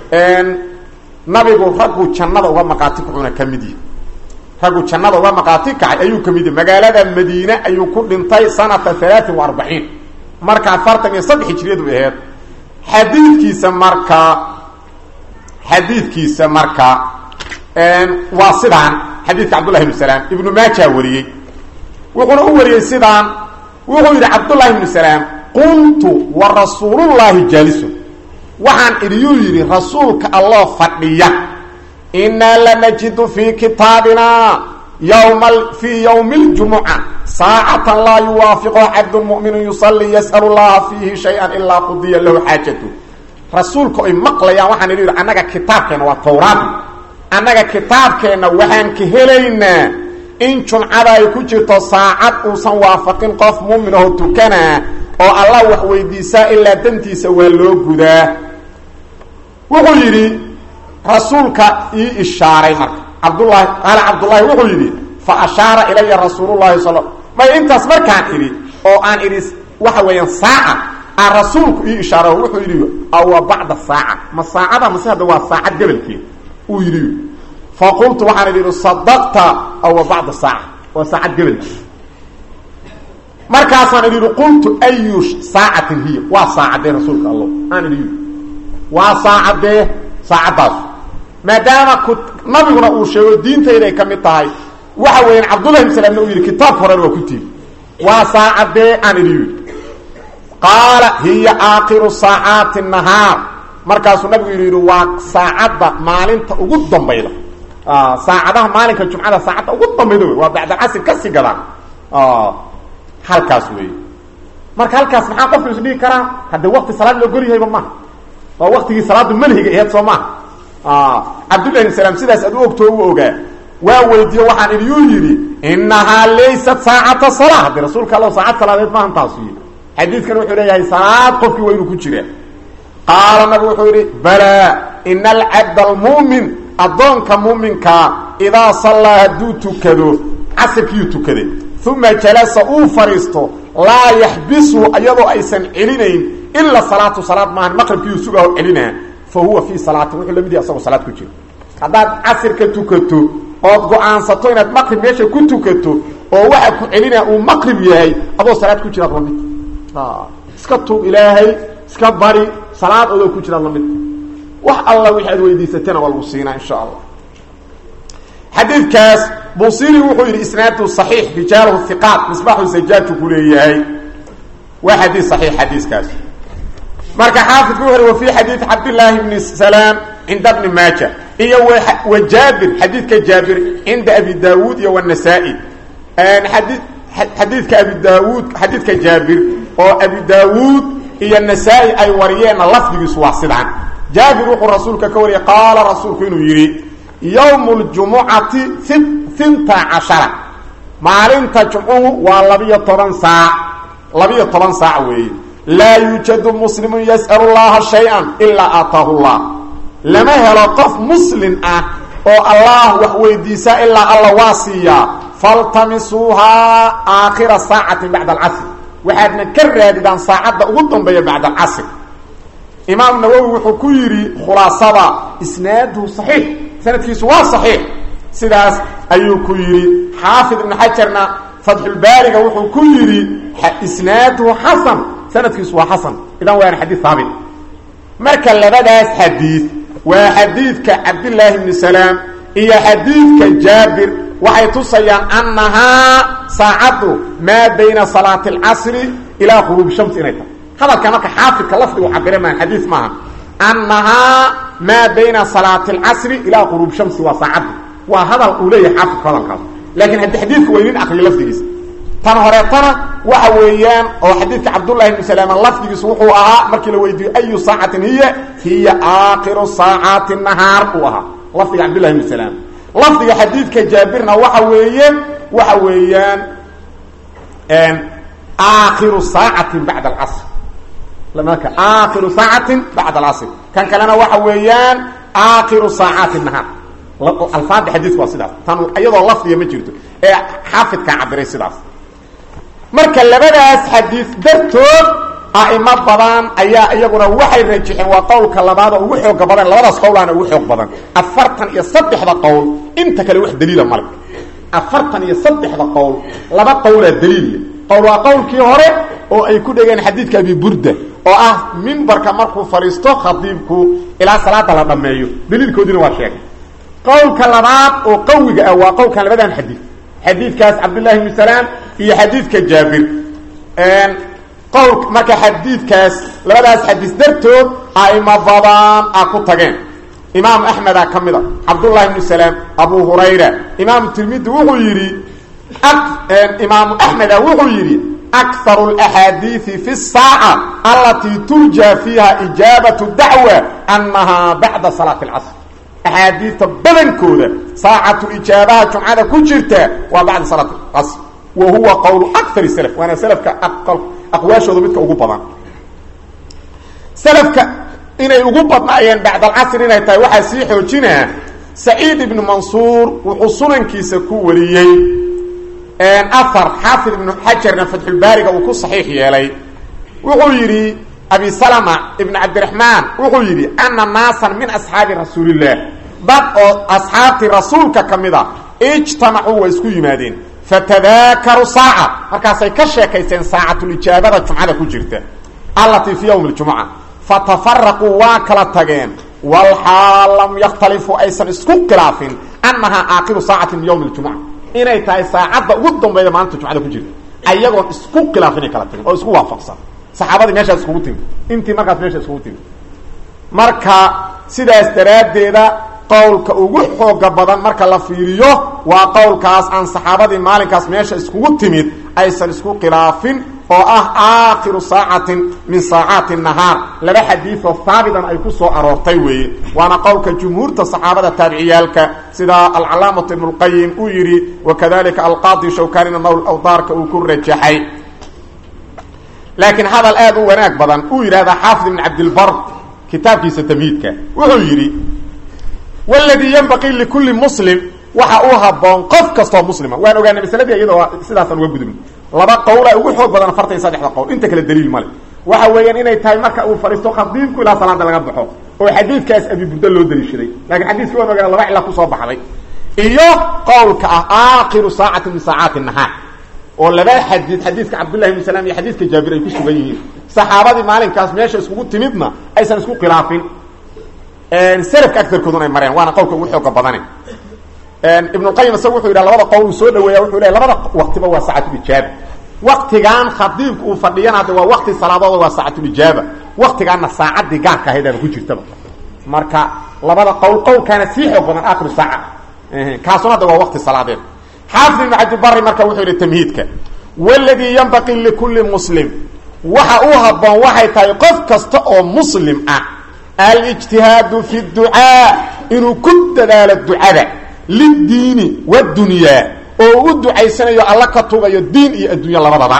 nabigu raggu jannada uga maqaati kacuna ka mid yihi raggu jannada uga maqaati kacay ayuu ka mid yahi magaalada madiine ayuu ku dhintay sanata alaain wa arbaciin marka afartan iyo saddex hijriyadu aheed xadiidkiisa marka xadiidkiisa marka waa sidaan xadiidka cabdullahi ibnu salaam ibnu maaja wariyey wuxuuna u wariyey sidaan wuxuu yidhi cabdullahi ibnu salaam qultu wa rasuulullaahi jaalisun waxaan idiyuu yidhi rasuulka alloo fadhiya innaa lanajidu fii kitaabina yma fii ywmi اljumuca saacatan laa yuwaafiqo cabdun mu'minu yusalii yas'al llaha fiihi shaya ilaa qudiya lahu xaajatu rasuulka oy maqlayaan waxaan idhi yidhi annaga kitaabkeenna waa tawraadi annaga kitaabkeenna waxaan ka helaynaa in jumcada ay ku jirto saacad uusan waafaqin qof muumin aho tukanaa oo allah wax weydiisaa ilaa dantiisa waa loo gudaa wuxuu yidhi rasuulka ii ishaaray marka cabdulahi qaala cabdullaahi wuxuu yidhi fa ashaara ilaya rasuulullahi sal may intaas markaan idhi oo aan idhi waxa weeyaan saaca aan rasuulku ii ishaaro wuxuu yidhi awa bacda saaca ma saacada mase hadda waa saacad gebelkeed uu yidhi faqultu waxaan idhi sadaqta awa bacda saaca waa saacad gebelkeed markaasaan idhi qultu ayu saacatin hiya waa saacadee rasuulka allah aan idhi waa saacadee saacaddaas maadaama ku nabiguna uu sheego diintayda ay ka mid tahay waxa weeyaan cabdullahi ibn salaamna uu yidhi kitaabka horena waa ku tiiri waa saacadee aan idhi yidhi qaala hiya aakhiru saacaati nahaar markaasuu nabigu yidhi yidhi waa saacadda maalinta ugu dambayda saacadaha maalinka jumcada saacadda ugu dambayda wey waa bacdalcasr kasii gadaan halkaas wey marka halkaas maxaa qofku isdhigi karaa haddee wakti salaad loo golyahayba maha waa waktigii salaadu malhiga aheed soo maha cabdullahi ibn salaam sidaas aad u ogtoo u ogaa waa weydiiyo waxaan idiyuu yidhi inahaa laysat saacata salaa haddii rasuulka alla saacad salaadeed maahan taasu yidhi xadiidkan wuxuu leeyahay salaad qofkii waa inuu ku jiraa qaala nabigu wuxuu yidhi balaa ina alcabda almu'min addoonka muuminkaa idaa sallaa hadduu tukado casirkiiyuu tukaday uma jalasa uu fadhiisto laa yaxbisu iyadoo aysan celinayn ila salaatu salaad maahan maqribkiiyuu sugaho celinaa fa huwa fii salaatin wuxuu lamid yahay asagoo salaad ku jira haddaad casirka tukato ood go-aansato inaad maqrib meesha ku tukato oo waxa ku celinaa uu maqrib yahay adoo salaad ku jiraad lamid iska tuub ilaahay iska bari salaad adoo ku jiraad lamid wax alla wixi aad weydiisatana waa lagu siinaa insha allah xadiidkaas busiri wuxuu yidhi isnaadu صaxiix rijaalahu hiqaat misbaxu sajaaju ku leeyahay waa xadiid صaxiix xadiiskaas marka xaafidku wuxu wa fi xadiid cabdillaahi bni salaam cinda bni maaja iyo wa jaabir xadiidka jaabir cinda abi daawuud iyo wanasaa-i adi xadiidka abi daawuud xadiidka jaabir oo abi daawuud iyo nasaa-i ay wariyeenna lafdigiisu waa sidaan jaabir wuxuu rasuulka ka wariyay qaala rasuulku inuu yidhi yowm ljumucati hinta cashara maalinta jumcuhu waa labiyo toban saac labiyo toban saac weeye laa yuujadu muslimun yas'alu llaha shay-an ilaa aataahu llah lama helo qof muslim ah oo allah wax weydiisaa ilaa alla waa siiyaa faltamisuuhaa aakhira saacatin bacda alcasr waxaadna ka raadidaan saacadda ugu dambeeya bacda alcasr imaam nawowi wuxuu ku yidhi khulaasada isnaaduhu saxiix sanadkiisu waa saxiix sidaas ayuu ku yidhi xaafid ibnu xajarna fatxulbaariga wuxuu ku yidhi isnaaduhu xasan sanadkiisu waa xasan idan waana xadiid haabit marka labadaas xadiid waa xadiidka cabdillaahi bni salaam iyo xadiidka jaabir waxay tusayaan annahaa saacaddu maa bayna salaati alcasri ilaa quruubi shamsi inay tahay hadalka marka xaafidka lafdigu cabire maan xadiis maaha annahaa maa bayna salaati alcasri ilaa quruub shamsi waa saacadda waa hadal uu leeyahay xaafidku hadalkaas laakiin haddi xadiidku waa inin akriyo lafdigiisa tan horeetana waxa weeyaan oo xadiidka cabdullahi ibni salaama lafdigiisu wuxuu ahaa markii la weydiiyo ayu saacatin hiya hiya aakhiru saacaati nahaar uu ahaa lafdiga cabdullahi ibni salaam lafdiga xadiidka jaabirna waxa weeye waxa weeyaan aakhiru saacatin bacda alcasr marka aakhiru saacatin bacda alcasr kan kalena waxa weeyaan aakhiru saacaati nahaar alfaada xadiidku waa sidaas tan iyadoo lafdiga ma jirto ee xaafidkaa cabiray sidaas marka labadaas xadiis dartood a'imo badan ayaa iyaguna waxay rajixeen waa qowlka labaad oo ugu xooga badan labadaas qowlaana ugu xoog badan afartan iyo saddexda qowl inta kale wax daliila male afartan iyo saddexda qowl laba qowlaa daliil qowl waa qowlkii hore oo ay ku dhegeen xadiidka abi burda oo ah mimbarka markuu fadhiisto khadiibku ilaa salaada la dhammeeyo daliilkoodiina waa sheegay qowlka labaad oo qawiga ah waa qowlkan labadan xadiid xadiidkaas cabdullahi bnu salaam iyo xadiidka jaabir qowl marka xadiidkaas labadaas xadiis dartood aimo badan a ku tageen imaam axmeda ka mid a cabdullahi bnu salaam abu hurayra imaamu tirmidi wuxuu yidhi imaamu axmeda wuxuu yidhi akaru اlaxaadiiثi fi الsaaca alatii turja fiiha ijaabaةu dacwa annahaa bacda salaati اlcasr axaadiista badankooda saacatulijaabaha jumcada ku jirta waa bacda salaat casr wa huwa qowlu akar slf waana slafka aqwaashooda midka ugu badan slafka inay ugu badnaayeen bacd alcasr inay tahay waxaa sii xoojinaa saciid ibnu mansuur wuxuu sunankiisa ku wariyey ahar xaafid ibnu xajarna fatxulbaariga uu ku saxiix yeelay wuxuu yidhi abi salama ibn cabdiraxmaan wuxuu yidhi ana naasan min asxaabi rasuulillaah dad oo asxaabtii rasuulka ka mid a ijtamacuu way isku yimaadeen fatadaakaru saaca markaasay ka sheekaysteen saacatulijaabada jumcada ku jirta allatii fii yowmi ljumuca fatafaraquu waa kala tageen walxaal lam yakhtalifu aysan isku khilaafin annahaa aakiru saacati min yowmi ljumuca inay tahay saacadda ugu dambayda maalinta jumcada ku jirta ayagoon isku khilaaf inay kala tageen oo isku waafaqsan saxaabadii meeshaas iskugu timi intii markaas meesha iskugu timi marka sidaas daraaddeeda qowlka ugu xooga badan marka la fiiriyo waa qowlkaas aan saxaabadii maalinkaas meesha iskugu timid aysan isku khilaafin oo ah aakhiru saacatin min saacaati nahaar laba xadiidoo haabitan ay ku soo aroortay weeye waana qowlka jumhuurta saxaabada taabiciyaalka sida alcalaamatu ibnu lqayim uu yidhi wakadalika alqaadi shawkanina nawl awdaarka uu ku rajaxay laakiin hadal aad u wanaag badan uu yidhahdaa xaafid ibn cabdilbar kitaabkiisa tamhiidka wuxuu yidhi wladii ynbaqii likulli muslim waxa uu haboon qof kastoo muslima waan ogaanay masaladii iyadoo sidaasaan uga gudubin laba qowla ugu xoog badan afartan iyo saddexda qowl inta kale daliil male waxa weeyaan inay tahay marka uu fadhiisto khadiibku ilaa salaada laga baxo oo xadiidkaas abi burda loo daliishaday lakin xadiiskii waan ogaana laba cila kusoo baxday iyo qowlka ah aakhiru saacati min saacaati nahaar oo laba xadiid xadiidka cabdullahi bn salaam iyo xadiidka jaabir ay ku sugan yihiin saxaabadii maalinkaas meesha iskugu timidna aysan isku khilaafin selafka agarkooduna ay mareen waana qowlka ugu xooga badane ibnuqayim isaga wuxuu yidhaha labada qowl uu soo dhaweeya wuxuu lehay labada waqtiba waa saacatulijaaba waktigan khadiibku uu fadhiyana hadda waa wakti salaadooda waa saacatulijaaba waktigaanna saacaddii gaarka ahaydaaba ku jirtaba marka labada qowl qowlkaana sii xoog badan aakhiru saaca kaasuna hadda waa wakti salaadeed xaafid ibnu cabdibari marka wuxuu yihi tamhiidka waladii yanbaqii likulli muslim waxa uu haboon waxay tahay qof kasta oo muslim ah alijtihaadu fi ducaa inuu ku dadaalo ducada liddiini wadunyaa oo u ducaysanayo alla ka tugayo diin iyo addunya labadaba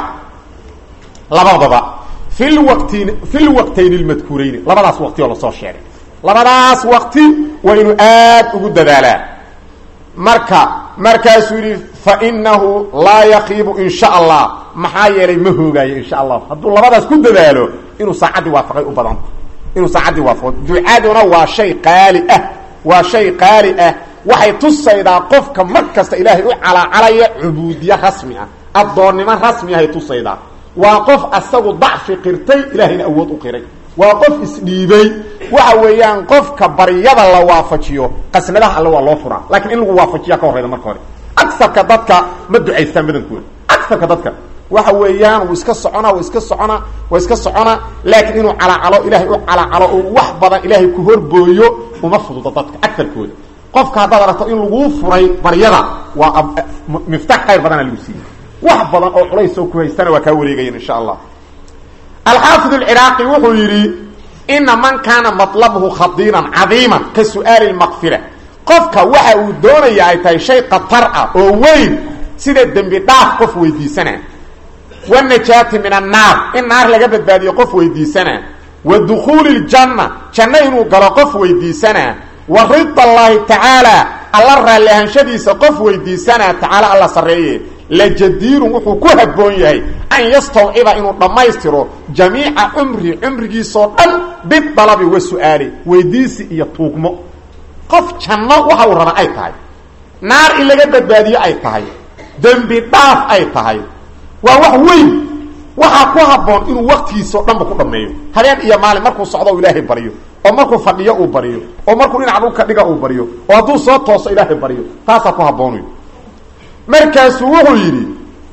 labadaba fi lwaqtin fi lwaqtayn lmadkuurayni labadaas waqti oo lasoo sheegay labadaas waqti waa inuu aad ugu dadaalaa marka markaasuu yidhi fa inahu laa yakiibu in sha allah maxaa yeelay ma hoogaayo insha allah hadduu labadaas ku dadaalo inuu saacaddii waafaqay u badanta inuu saacaddii waafaqo ducaduna waa shay qaali ah waa shay qaali ah waxay tusaydaa qofka mar kasta ilaahay u calaacalaya cubuudiye rasmi ah addoonnimo rasmi ahay tusaydaa waa qof asagu dacfi qirtay ilaahayna awood u qiray waa qof isdhiibay waxa weeyaan qofka baryada la waafajiyo qasnadaha alle waa loo furaa laakiin in lagu waafajiya ka horreyda marka hore agsarka dadka ma ducaystaan badankooda agsarka dadka waxa weeyaan wuu iska soconaa wuu iska soconaa waa iska soconaa laakiin inuu calaacalo ilaahay u calaacalo oo wax badan ilaahay ku horbooyo uma fududo dadka agarkooda qofka haddaad aragto in laguu furay baryada waa miftax khayr badana lagu siiyey wax badan oo culays oo ku haystana waa kaa wareegayan insha allah alxaafid alciraaqi wuxuu yidhi ina man kaana matlabuhu khadiinan cadiiman ka su'aali lmaqfira qofka waxa uu doonaya ay tahay shay khatar ah oo weyn sida dembi dhaaf qof weydiisana wanajaati min annaar in naar laga badbaadiyo qof weydiisanaa wa dukhuuli ljanna janno inuu galo qof weydiisanaa wa rida allaahi tacaala alla raalli ahanshadiisa qof weydiisanaa tacaala alla sarreeye lajadiirun wuxuu ku habboon yahay an yastawciba inuu dhammaystiro jamiica cumri cumrigiisoo dhan bidalabi wa su-aali weydiisi iyo tuugmo qof janno waxa uu raba ay tahay naar in laga badbaadiyo ay tahay dembi dhaaf ay tahay waa wax weyn waxaa ku habboon inuu waktigiisao dhanba ku dhammeeyo habeen iyo maalin markuu socdo u ilaahay baryo oo markuu fadhiyo uu baryo oo markuu dhinaca dhulka dhiga uu baryo oo hadduu soo tooso ilaahay baryo taasaa ku habboonayo markaasuu wuxuu yidhi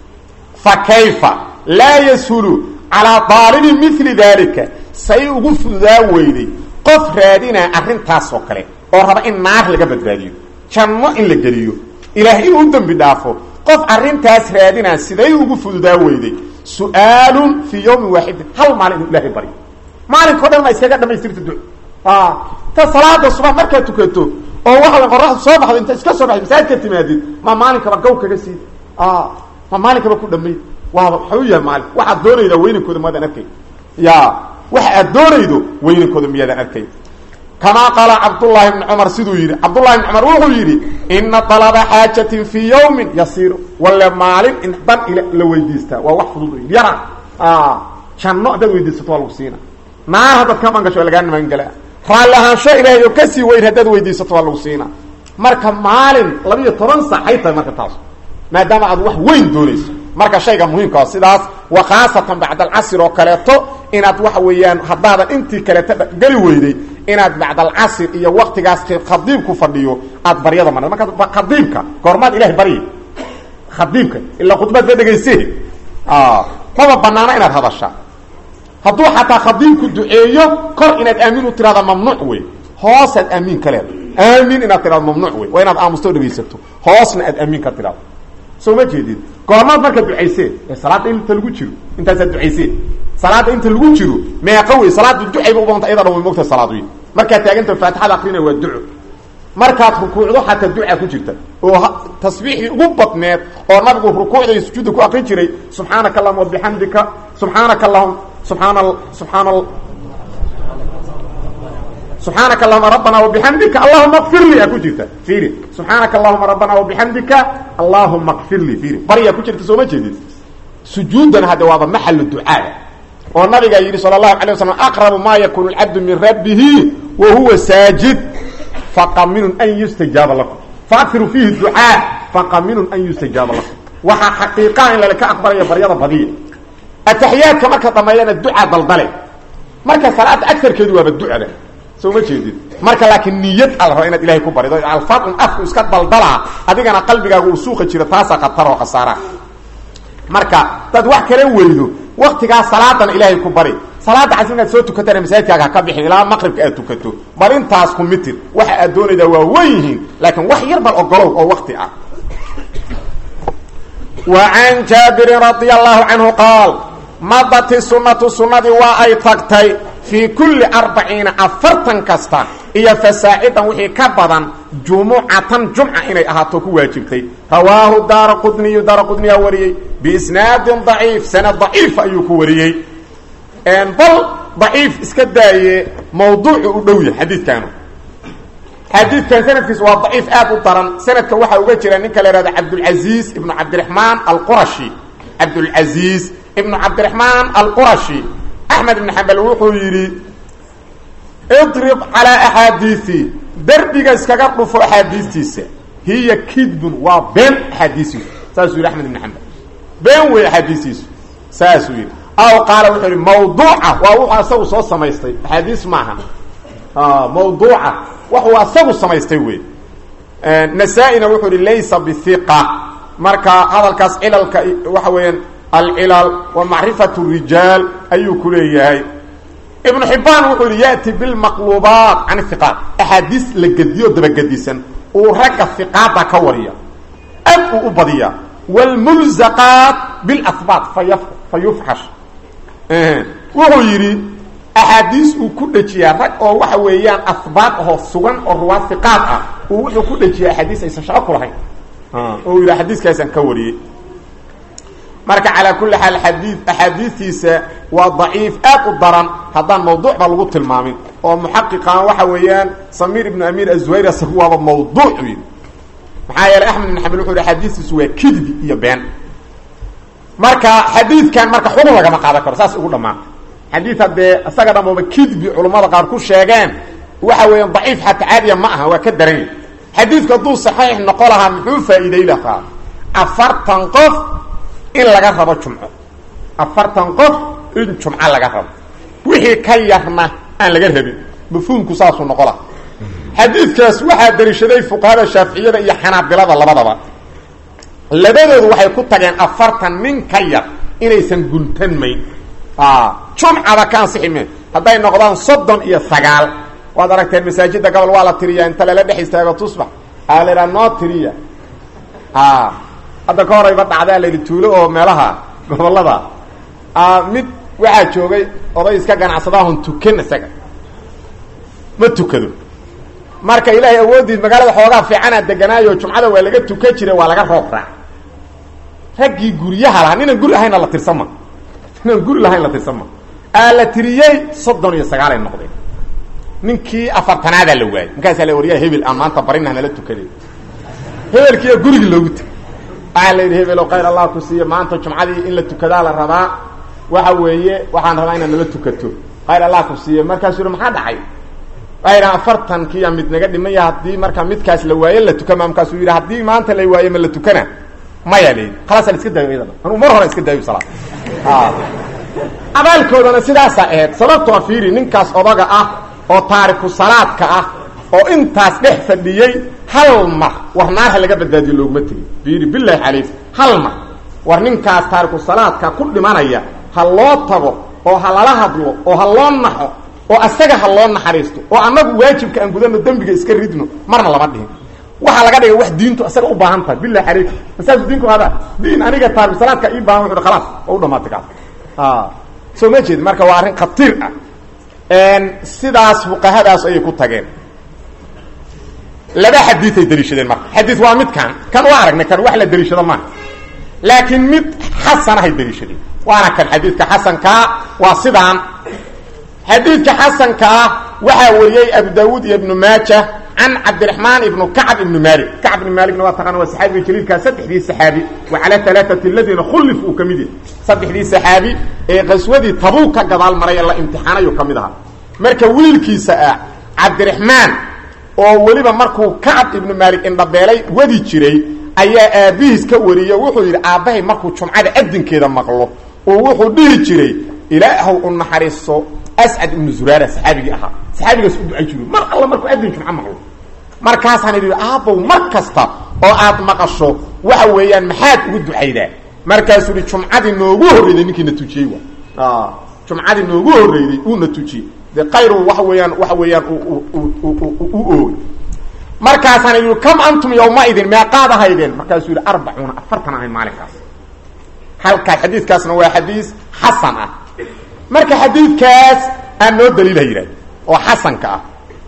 fa kayfa laa yashulu calaa daalibi mili daalika say ugu fududaa weyday qof raadinaa arrintaasoo kale oo raba in naar laga badbaadiyo janno in la geliyo ilaah inuu u dembi dhaafo qof arrintaas raadinaa siday ugu fududaa weyday su-aalun fii yawmin waaxidin hal maalin inuu ilaahay baryo maalinkao dhan ma iskaga dhamaystirta du ta salaada subax markaad tukato oo waxa qoraxdu soo baxdo inta iska soo baxdo masaajidka timaadid ma maalinkaba gaw kaga sii ma maalinkaba ku dhamay waaba waxau yahay maalin waxaad doonaydaa weynankooda maadaan arkay ya waxa aad doonaydo weynankooda miyaadaan arkay kamaa qaala cabdullaahi bni cumar siduu yidhi cabdullahi bni cumar wuxuu yidhi ina dalaba xaajatin fii yawmin yasiiru walle maalin in dan la weydiistaa waa wax fudud yara janno haddaad weydiisato waa lagu siina naar haddaad ka mangasho waa lagaa nimaangelaa raalli ahaansho ilaahay oo kasii weyn haddaad weydiisato waa lagu siina marka maalin labiiyo toban sac hay tahay marka taas maadaama aad wax weyn doonayso marka shayga muhiimka sidaas wa khaasatan bacd alcasr oo kaleeto inaad waxa weeyaan haddaadan intii kaleeto geli weyday inaad bacd alcasr iyo waktigaas khadiibku fadhiyo aad baryada marad markaa khadiibka goormaad ilahay baryi khadiibka ilaa khudbaad ba dhegayse maba banaana inaad hadashaa hadduu xataa khadiibku duceeyo kor inaad aamin u tirahda mamnuuc wey hoosaad aamiin ka leeda aamin inaad tirahdo mamnuuc wey waa inaad aamusto o dhegaysato hoosna aad aamiin ka tirahdo soo ma jeedid goormaad marka ducaysee ee salaada inta lagu jiro intaasaad ducaysee salaada inta lagu jiro meeqa wey salaada ducayba ubanta ayada dhan way mogta salaad wey markaad taaganta faatixada akrina waa duco markaad rukuucdo xataa duca ku jirta oo tasbiixdii ugu badneed oo nabigu rukuucda iyo sujuudda ku akrin jiray subxaanaka allahuma wabixamdika subxaanaka allahum subxaana subxaana subxaanaka allahuma rabbana wabixamdika allahuma kfir li aa ku jirta fiiri subxaanaka allahuma rabbana wabixamdika allahuma kfir li fiiri baryaa ku jirta soo ma jeedid sujuudan hadde waaba maxalu ducaada oo nabigaa yidhi sala allahu alay waslam aqrabu ma yakunu lcabdu min rabbihi wa huwa saajid faqaminun an yustajaaba lakum faakfiru fiihi ducaa faqaminun an yustajaaba lakum waxaa xaqiiqaa in lalaka aqbalaya baryada badiya ataxiyaadka marka dhameeyana ducaa daldale marka salaada agarkeedu waaba ducada soo ma jeedid marka laakiin niyad al raba inaad ilahay ku barido alfaadun afku iska daldalaa adigana qalbigaaga uu suuqa jiro taasaa khatar oo khasaara marka dad wax kala weydo waktigaa salaadan ilaahay ku bari salaada cas inaad soo tukatana masaajidkaaga ha ka bixin ilaa maqribka aad tukato bal intaas ku mitir waxa aad doonaydaa waa wen yihiin laakiin wax yar bal ogolow oo wakti ah wa can jaabirin radia allahu canhu qaal madati sunnatu sunnadii waa ay tagtay fii kulli arbaciina afartan kasta iyo fasaacidan wixii ka badan jumucatan jumca inay ahaato ku waajibtay rawaahu daara qudniyu daara qudniyaa wariyey biisnaadin daciif sanad daciif ayuu ku wariyey bal daciif iska daaye mawduucu u dhow yahay xadiidkaanu xadiidkan sanadkiisa waa daciif aad u daran sanadka waxaa uga jira ninka la ihahda cabdulcaziiz ibnu cabdiraxmaan alqurashi cabdulcaziiz ibnu cabdiraxmaan alqurashi axmed ibn xambal wuxuu yidhi idrib calaa axaadiii derbiga iskaga dhufo axaadiistiisa hiya kidbun waa been axaadiisiisu saasuu yidhi axmed ibn xambal been wey axaadiistiisu saasuu yidhi aw qaala wuxuu yidhi mawduuca waa wuxuu asagu soo samaystay axaadiis maaha mawduuca waxuu asagu samaystay wey nasaa-ina wuxuu yihi laysa bihiqa marka hadalkaas cilalka waxa weeyaan alcilal wa macrifat rijaal ayuu ku leeyahay ibnu xibaan wuxuu yihi yati bilmaqluubaat can hiqaat axaadiis la gediyo dabagedisan uu ragga hiqaada ka wariya aad uu u badiya wlmulzaqaat bilahbaat faya fa yufxash wuxuu yidhi axaadiis uu ku dhejiyaa rag oo waxa weeyaan ahbaat ahoo sugan oo ruwaad hiqaad ah uu wuxuu ku dhejiya axaadiis aysan shaqo ku lahayn oo uu yidhi xadiiskaasaan ka wariyey marka calaa kulli xaal xadii axaadiistiisa waa daciif aad u daran haddaan mawduuc ba lagu tilmaamin oo muxaqiqan waxa weeyaan samiir ibnu amiir azuhayr asagu waaba mawduuc yidhi maxaa yeeley axmed ibn xambal wuxu yhi xadiistiisu waa kidbi iyo been marka xadiidkan marka xugun lagama qaadan karo saas ugu dhammaanta xadiid haddee isaga dhamooba kidbi culummada qaar ku sheegeen waxa weeyaan daciif xataa caadiya ma aha waa ka daranya xadiidku hadduu saxiix noqo lahaa muxuu faa'iiday lahaa afartan qof in laga rabo jumco afartan qof in jumco laga rabo wixii ka yarna aan laga rabin mafhuumku saasuu noqo laha xadiidkaas waxaa dariishaday fuqahada shaaficiyada iyo xanaabilada labadaba labadoodu waxay ku tageen afartan nin ka yar inaysan guntanmayn jumcada ka ansixi me hadday noqdaan soddon iyo sagaal waad aragteen masaajida gobol waa la tiriyaa inta lala dhex istaago tusbax aa la idhaha noo tiriya hadda ka horayba dhacdaa layidhi tuulo oo meelaha gobolada mid waxaa joogay oday iska ganacsadaahon tukan isaga ma tukado marka ilaahay awoodiis magaalada xoogaa fiicanaa deganaayo jumcada waa laga tukan jira waa laga roob raac raggii guryaha lahaa ninaan guri lahaynna la tirsama ninaan guri lahayn la tirsama aa la tiriyey soddon iyo sagaalay noqdeen ninkii afartanaadaa la waayey markaasaa la waryaa hebel aan maanta barina nala tukaday hebelkiiya gurigii loogu tegay waxaa la yidhi hebelo khayr allah ku siiye maanta jumcadii in la tukadaa la rabaa waxa weeye waxaan rabaa inaad nala tukato khayr allah ku siiye markaasuu yihi maxaa dhacay waxay yidhaha afartankiiya mid naga dhimaya haddii marka midkaas la waaye la tukama markaasuu yidhi haddii maanta la waaye ma la tukana maya la yidhi khalaasa la iska daayo iyadana anuu mar hore iska daayo salaad abaalkoodana sidaasaa ahayd sababtoo fiiri ninkaas odaga ah oo taariku salaadka ah oo intaas dhex fadhiyey hal mar war naar ha laga badbaadiyo looguma tegin fiiri bilahi calayk hal mar war ninkaas taariku salaadka ku dhimanaya ha loo tago oo ha lala hadlo oo ha loo naxo oo asaga ha loo naxariisto oo annagu waajibka aan gudano dembiga iska ridno marna lama dhihin waxaa laga dhigay wax diintu asaga u baahan tahay bilahi calayk masaasu diinku hadaa diin aniga taariku salaadka ii baahan wuxu khalaas oo u dhamaatay kaas soo ma jeed marka waa arrin khatiir ah sidaas fuqahadaas ayay ku tageen laba xadiiay daliishadeen marka xadii waa midkan kan waa aragnay kan wax la daliishado maaha laakiin mid xasanahay daliishadeen waana kan xadiidka xasankaa waa sidaan xadiidka xasankaa waxaa wariyey abu daawuud iyo ibnu maaja can cabdiraxmaan ibnu kacb ibnu maalik kacb ibnu maaligna waa taqana waa saxaabiga jaliilkaa saddexdii saxaabi wa calaa alaaati aladiina khullif uu ka mid yahay saddexdii saxaabi ee qaswadii tabuug ka gadaal maray ee la imtixaanayu ka mid ahaa marka wiilkiisa ah cabdiraxmaan oo weliba markuu kacab ibnu maalik indhabeelay wadi jiray ayaa aabbihiis ka wariyey wuxuu yidhi aabbahay markuu jumcada adinkeeda maqlo oo wuxuu dhihi jiray ilaahow u naxariiso ascad ibnu zuraara saxaabigii ahaa saxaabigaas u ducay jiro mar alla markuu adin jumco maqlo markaasaan idhi aabbow mar kasta oo aad maqasho waxa weeyaan maxaad ugu ducaydaa markaasuu ihi jumcadii noogu horreyday ninkiina tujiyey wa jumcadii noogu horreyday uuna tujiyey de kayru waxa weeyaan waxa weeyaan u oogay markaasaan idhi kam antum yawmaidin meeqaad ahaydeen markaasuu yidhi arbacuuna afartan ahayn maalinkaas halkaas xadiidkaasna waa xadiis xasan ah marka xadiidkaas aan noo daliila yidhahd oo xasanka ah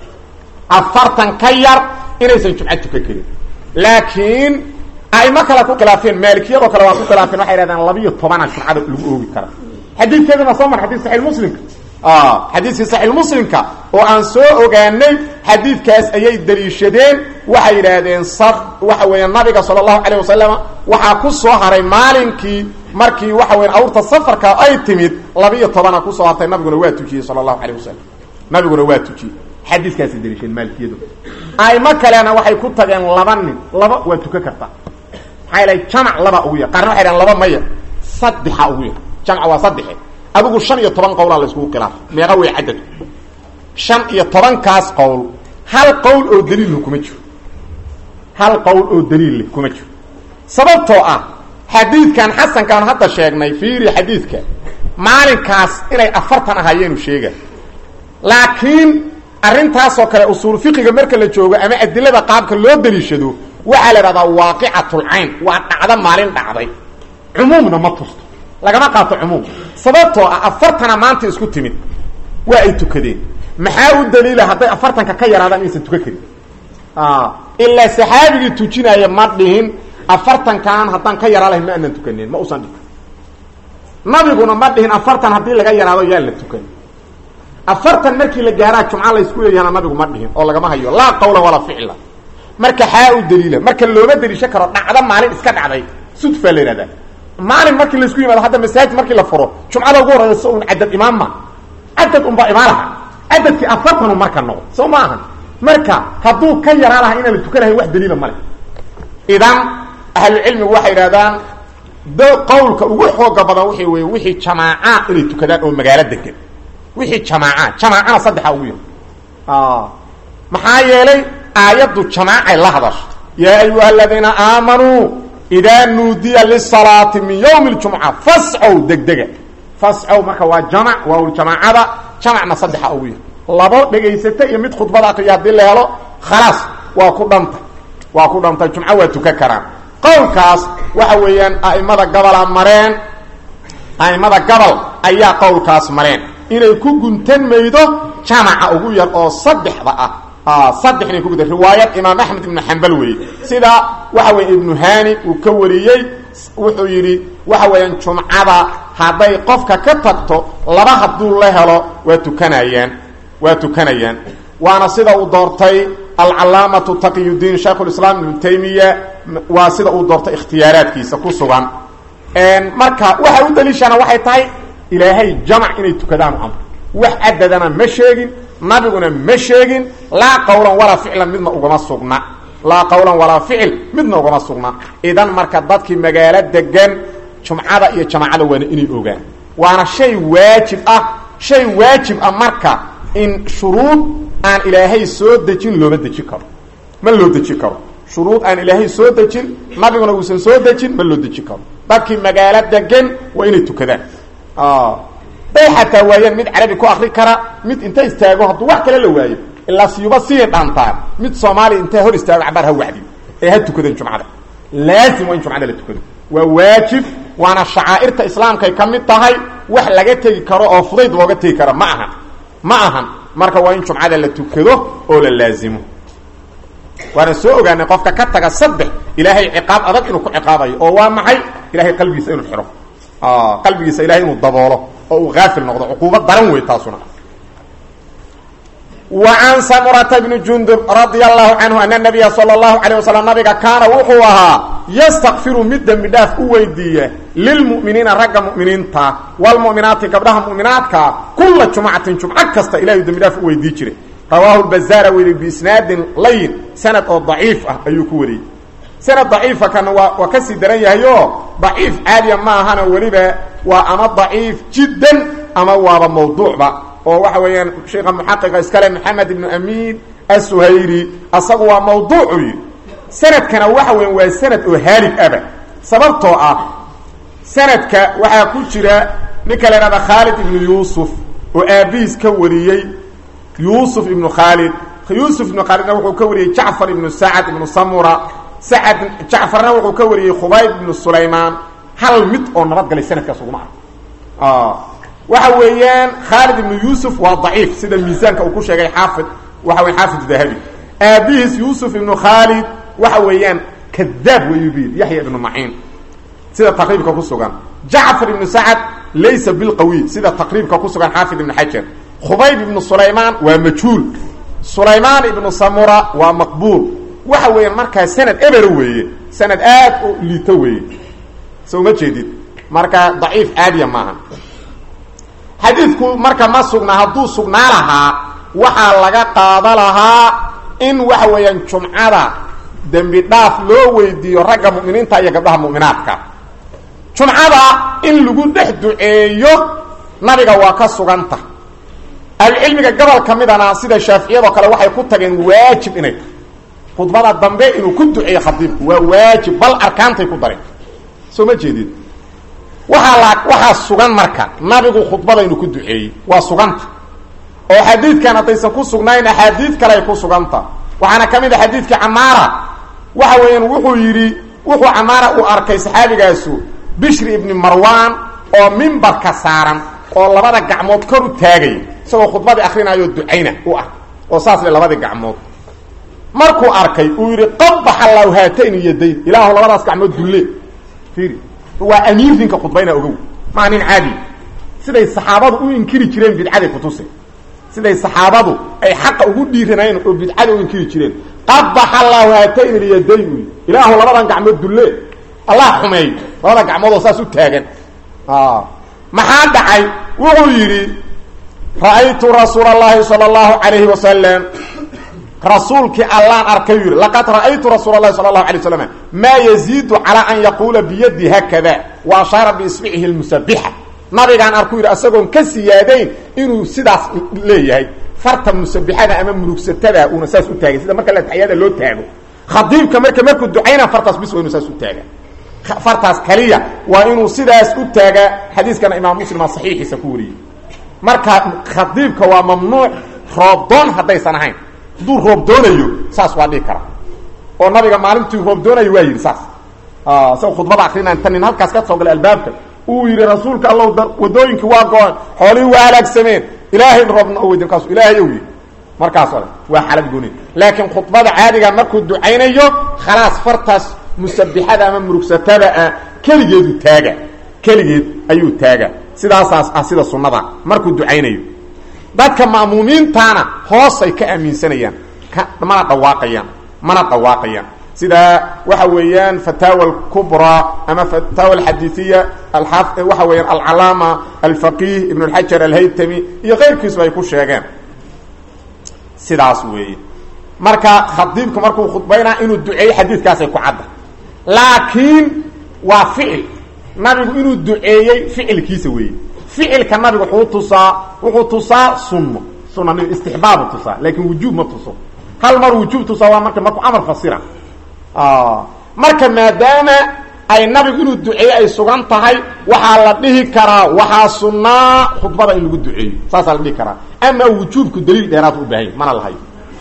afartan ka yar inaysan jumco tukan karin laakiin aimo kale ku khilaafeen maalikiyadoo kale waa ku khilaafeen waxay hahdeen labiiyo tobana jumcada lagu oogi kara xadiidkeeduna soo mar xadis saxiix muslimka xadiiskii saxiix muslimka oo aan soo ogaanay xadiidkaas ayay daliishadeen waxay yidhaahdeen sar waxa weeya nabiga sala allahu calayh wasalam waxaa ku soo haray maalinkii markii waxa weya awrta safarka ay timid labiiyo tobana kusoo hartay nabiguna waa tujiyey sala allahu calayh wasalam nabiguna waa tujiyey xadiiskaasay daliishadeen maalikiyadu aimo kalena waxay ku tageen laba nin laba waa tukan karta maxaa ilahay jamac laba ugu yar qaarna waxay dhahen laba maya saddexa ugu yar jamca waa saddexe adigu shan iyo toban qowlaa la iskugu khilaafay meeqa wey cadadku shan iyo tobankaas qowl hal qowl oo daliilh kuma jiro hal qowl oo daliilleh kuma jiro sababtoo ah xadiidkan xasankaan hadda sheegnay fiiri xadiidka maalinkaas inay afartan ahaayeenu sheega laakiin arrintaasoo kale usuul fiqiga marka la joogo ama adilada qaabka loo daliishado waxaa la idhahdaa waaqicatulcayn waa dhacdo maalin dhacday cumuumna ma tusto lagama qaato cumuum sababtoo ah afartana maanta isku timid waa ay tukadeen maxaa u daliila hadday afartanka ka yaraadaan inaysan tukan karin ilaa saxaabigii tujinaya ma dhihin afartankan haddaan ka yaraa lahayn ma aanan tukanin ma usan dhihin nabiguna ma dhihin afartan haddii laga yaraado yaa la tukan afartan markii la gaaraa jumca laysku leeyahana nabigu ma dhihin oo lagama hayo laa qawla walaa ficla marka xaa u daliila marka looma daliisho karo dhacdo maalin iska dhacday sudfaa la yihahdaa maalin markii laisku yimaado hadda masaajid markii la furo jumcada ugu horeysa un cadad imaam ma cadad unbaa imaalaha cadadkii afartanu marka noqdo soo ma ahan marka hadduu ka yaraa laha inaan la tukanahayn wax daliila male idan ahlucilmigu waxay idhahdaan d qawlka ugu xooga badan waxay wey wixii jamaaca inay tukadaan oo magaalo degan wixii jamaaca jamaacana saddexa ugu yar maxaa yeelay aayaddu jamaacay la hadasho yaa ayuha aladiina aamanuu idaa nuudiya lisalaati min ywmi اljumca fascow degdega fascow marka waa jamac waawljamaacada jamacna saddexa ugu yar labo dhegaysata iyo mid khudbada akriya haddii la helo khalaas waa ku dhanta waa ku dhantay jumco waa tukan karaan qowlkaas waxa weeyaan a'imada gabola mareen a'imada gobol ayaa qowlkaas mareen inay ku guntan maydo jamaca ugu yar oo saddexda ah saddex inay ku guda riwaayad imaam axmed ibnu xambal weeye sida waxa weeye ibnu hani uu ka wariyey wuxuu yidhi waxa weeyaan jumcada hadday qofka ka tagto laba hadduu la helo waa tukanayaan waa tukanayaan waana sida uu doortay alcalaamatu taqiyudiin shaykhulislaam ibnu taymiya waa sida uu doortay ikhtiyaaraadkiisa ku sugan marka waxa u daliishana waxay tahay ilaahay jamac inay tukadaan amr wax cadadana ma sheegin nabiguna ma sheegin laa qawlan walaa ficlan midna ugama sugna laa qawlan walaa ficil midna ugama sugna idan marka dadkii magaalo degan jumcada iyo jamaacada waana inay ogaan waana shay waajib ah shay waajib ah marka in shuruud aan ilaahay soo dejin looma deji karo ma loo deji karo shuruud aan ilaahay soo dejin nabiguna uusan soo dejin ma loo deji karo dadkii magaalo degan waa inay tukadaan day xataa waayaan mid carabi ku akri kara mid inta istaago hadduu wax kale la waayo ilaa siyuba sii dhaantaan mid soomaaliya intaa hor istaago cabaar ha wacdiyo ee ha tukadan jumcada laazim waa in jumcada la tukado waa waajib waana shacaa'irta islaamkay ka mid tahay wax laga tegi karo oo fudayd looga tegi karo ma ahan ma ahan marka waa in jumcada la tukado oo la laazimo waana soo ogaanay qofka ka taga saddex ilaahay ciqaab adag inuu ku ciqaabayo oo waa maxay ilahay qalbigiisa inuu xidho qalbigiisa ilahay inuu daboolo oo uu haafil noqdo cuquuba daran wey taasuna wa can samurata bni jundub radia allahu canhu ana nabiya sala allahu calayh wasalam nabiga kaana wuxuu ahaa yastakfiru mid dembi dhaaf u weydiiya lilmu'miniina ragga mu'miniinta waalmu'minaati gabdhaha mu'minaadka kula jumcatin jumco kasta ilahay dembi dhaaf u weydii jiray rawaahu lbazaara weli biisnaadin layin sanad oo daciif ah ayuu ku wariyey sanad daciifa kana waa waa kasii daran yahay oo daciif caadiya ma ahana weliba waa ama daciif jiddan ama waaba mawduucba oo waxa weeyaan sheikha muxaqiqa iskale maxamed ibnu amiin asuhayri asagu waa mawduucu yidhi sanadkana waxa weyan waa sanad oo haalig aba sababtoo ah sanadka waxaa ku jira ninka la ihahda khaalid ibnu yuusuf oo aabihiis ka wariyey yuusuf ibnu khaalid yuusuf ibnu khaalidna wuxuu ka wariyey jacfar ibnu sacad ibnu samura sacad jacfarna wuxuu ka wariyey khubayb ibnu sulaymaan hal mid oo nabadgalay sanadkaas uguma ah waxa weeyaan khaalid ibnu yuusuf waa daciif sida miisaanka uu ku sheegay xaafid waxa wey xaafid dahabi aabihiis yuusuf ibnu khaalid waxa weeyaan kadaab wayuu buyidhi yaxya ibnu maciin sida taqriibka ku sugan jacfar ibnu sacad laysa bilqawiy sida taqriibka ku sugan xaafid ibnu xajar khubayb ibnu sulaymaan waa majhuul sulaymaan ibnu samura waa maqbuul waxa weeyaan markaa sanad eber weeye sanad aad u liito weeye so uma jeedid marka daciif caadiya maaha xadiidku marka ma sugna hadduu sugnaa lahaa waxaa laga qaada lahaa in waxa weeyaan jumcada dembi dhaaf loo weydiiyo ragga mu'miniinta iyo gabdhaha mu'minaadka jumcada in lagu dhex duceeyo nabiga waa ka suganta ahlucilmiga gobol ka midana sida shaaficiyadoo kale waxay ku tageen waajib inay tahay khudbada dambe inuu ku duceeyo khadiibku waa waajib bal arkaantay ku dareen soo ma jeedid waxaa la waxaa sugan marka nabigu khudbada inuu ku duceeyey waa suganta oo xadiidkan haddaysan ku sugnayn axaadiid kale ay ku suganta waxaana ka mid a xadiidkii camaara waxa weeyaan wuxuu yidhi wuxuu camaara uu arkay saxaabigaasu bishri ibni marwan oo mimbarka saaran oo labada gacmood kor u taagay isagoo khudbadii akrinaayo ducayna u ah oo saas le labadii gacmood markuu arkay uu yidhi qabaxa allahu haatayni yadayn ilaahu labadaas gacmood dulle fiiri waa amiir ninka khudbayna ogow maa nin caadi siday saxaabadu u inkiri jireen bidcaday kutusay siday saxaabadu ay xaqa ugu dhiiranayeen oo bidcada u inkiri jireen qabaxa allahu haatayni lyadayn uy ilaahu labadan gacmood dulle allah xumeey labada gacmoodoo saas u taagan maxaa dhacay wuxuu yidhi ra'aytu rasuula allahi sala allahu calayhi wasalam rasuulkii allaan arkay yidhi laqad ra'aytu rasuula allahi sala allahu alay waslam maa yaziidu calaa an yaquula biyadi haakada wa ashaara biisbicihi lmusabixa nabigaan arku yidhi asagoon ka siyaadayn inuu sidaas leeyahay farta musabixada ama mulugsatada uuna saas u taagay sida marka lataxiyada loo taago khadiibka marka markuu ducayna fartaas bis waa inuu saas u taaga fartaas kaliya waa inuu sidaas u taagaa xadiiskana imaam muslima saxiixiisa ku wariyey marka khadiibka waa mamnuuc roobdoon haddaysan ahayn hadduu roob doonayo saas waa dhihi kara oo nabiga maalintuu roob doonayo waa yidhi saas isagoo khudbada akrina inta nin halkaas ka soo galay albaabka uu yidhi rasuulka allow wadooyinkii waa go-an xoolihii waa halaagsameen ilaahay roobna o weydin kaas ilaahay ow yidhi markaas ole waa xalad gooni laakiin khudbada caadiga markuu ducaynayo khalaas fartaas musabixada ama murugsatada ah keligeedu taaga keligeed ayuu taaga sidaasaas ah sida sunnada markuu ducaynayo dadka ma'muumiintaana hoosay ka aaminsanayaan mana dhawaaqayaan mana dhawaaqayaan sida waxa weeyaan fataawa alkubraa ama fataawa alxadiiiya waxa weeyaan alcalaama alfaqih ibn اlxajar alhaytami iyo keyrkiisba ay ku sheegeen sidaas weeye marka khadiibku markuu khudbaynaa inuu duceeyo xadiidkaasay ku cadda laakiin waa ficil nabigu inuu duceeyey ficilkiisa weeye ficilka nabigu wuxuu tusaa wuxuu tusaa sunno sunna istixbaabu tusaa laakiin wujuub ma tuso hal mar wujuub tusaa waa marka markuu amar fasira marka maadaama ay nabigu inuu duceeyo ay sugan tahay waxaa la dhihi karaa waxaa sunnaa khudbada in lagu duceeyo saasaa la dhihi karaa ama wujuubku daliil dheeraad u baahanya mana lahayo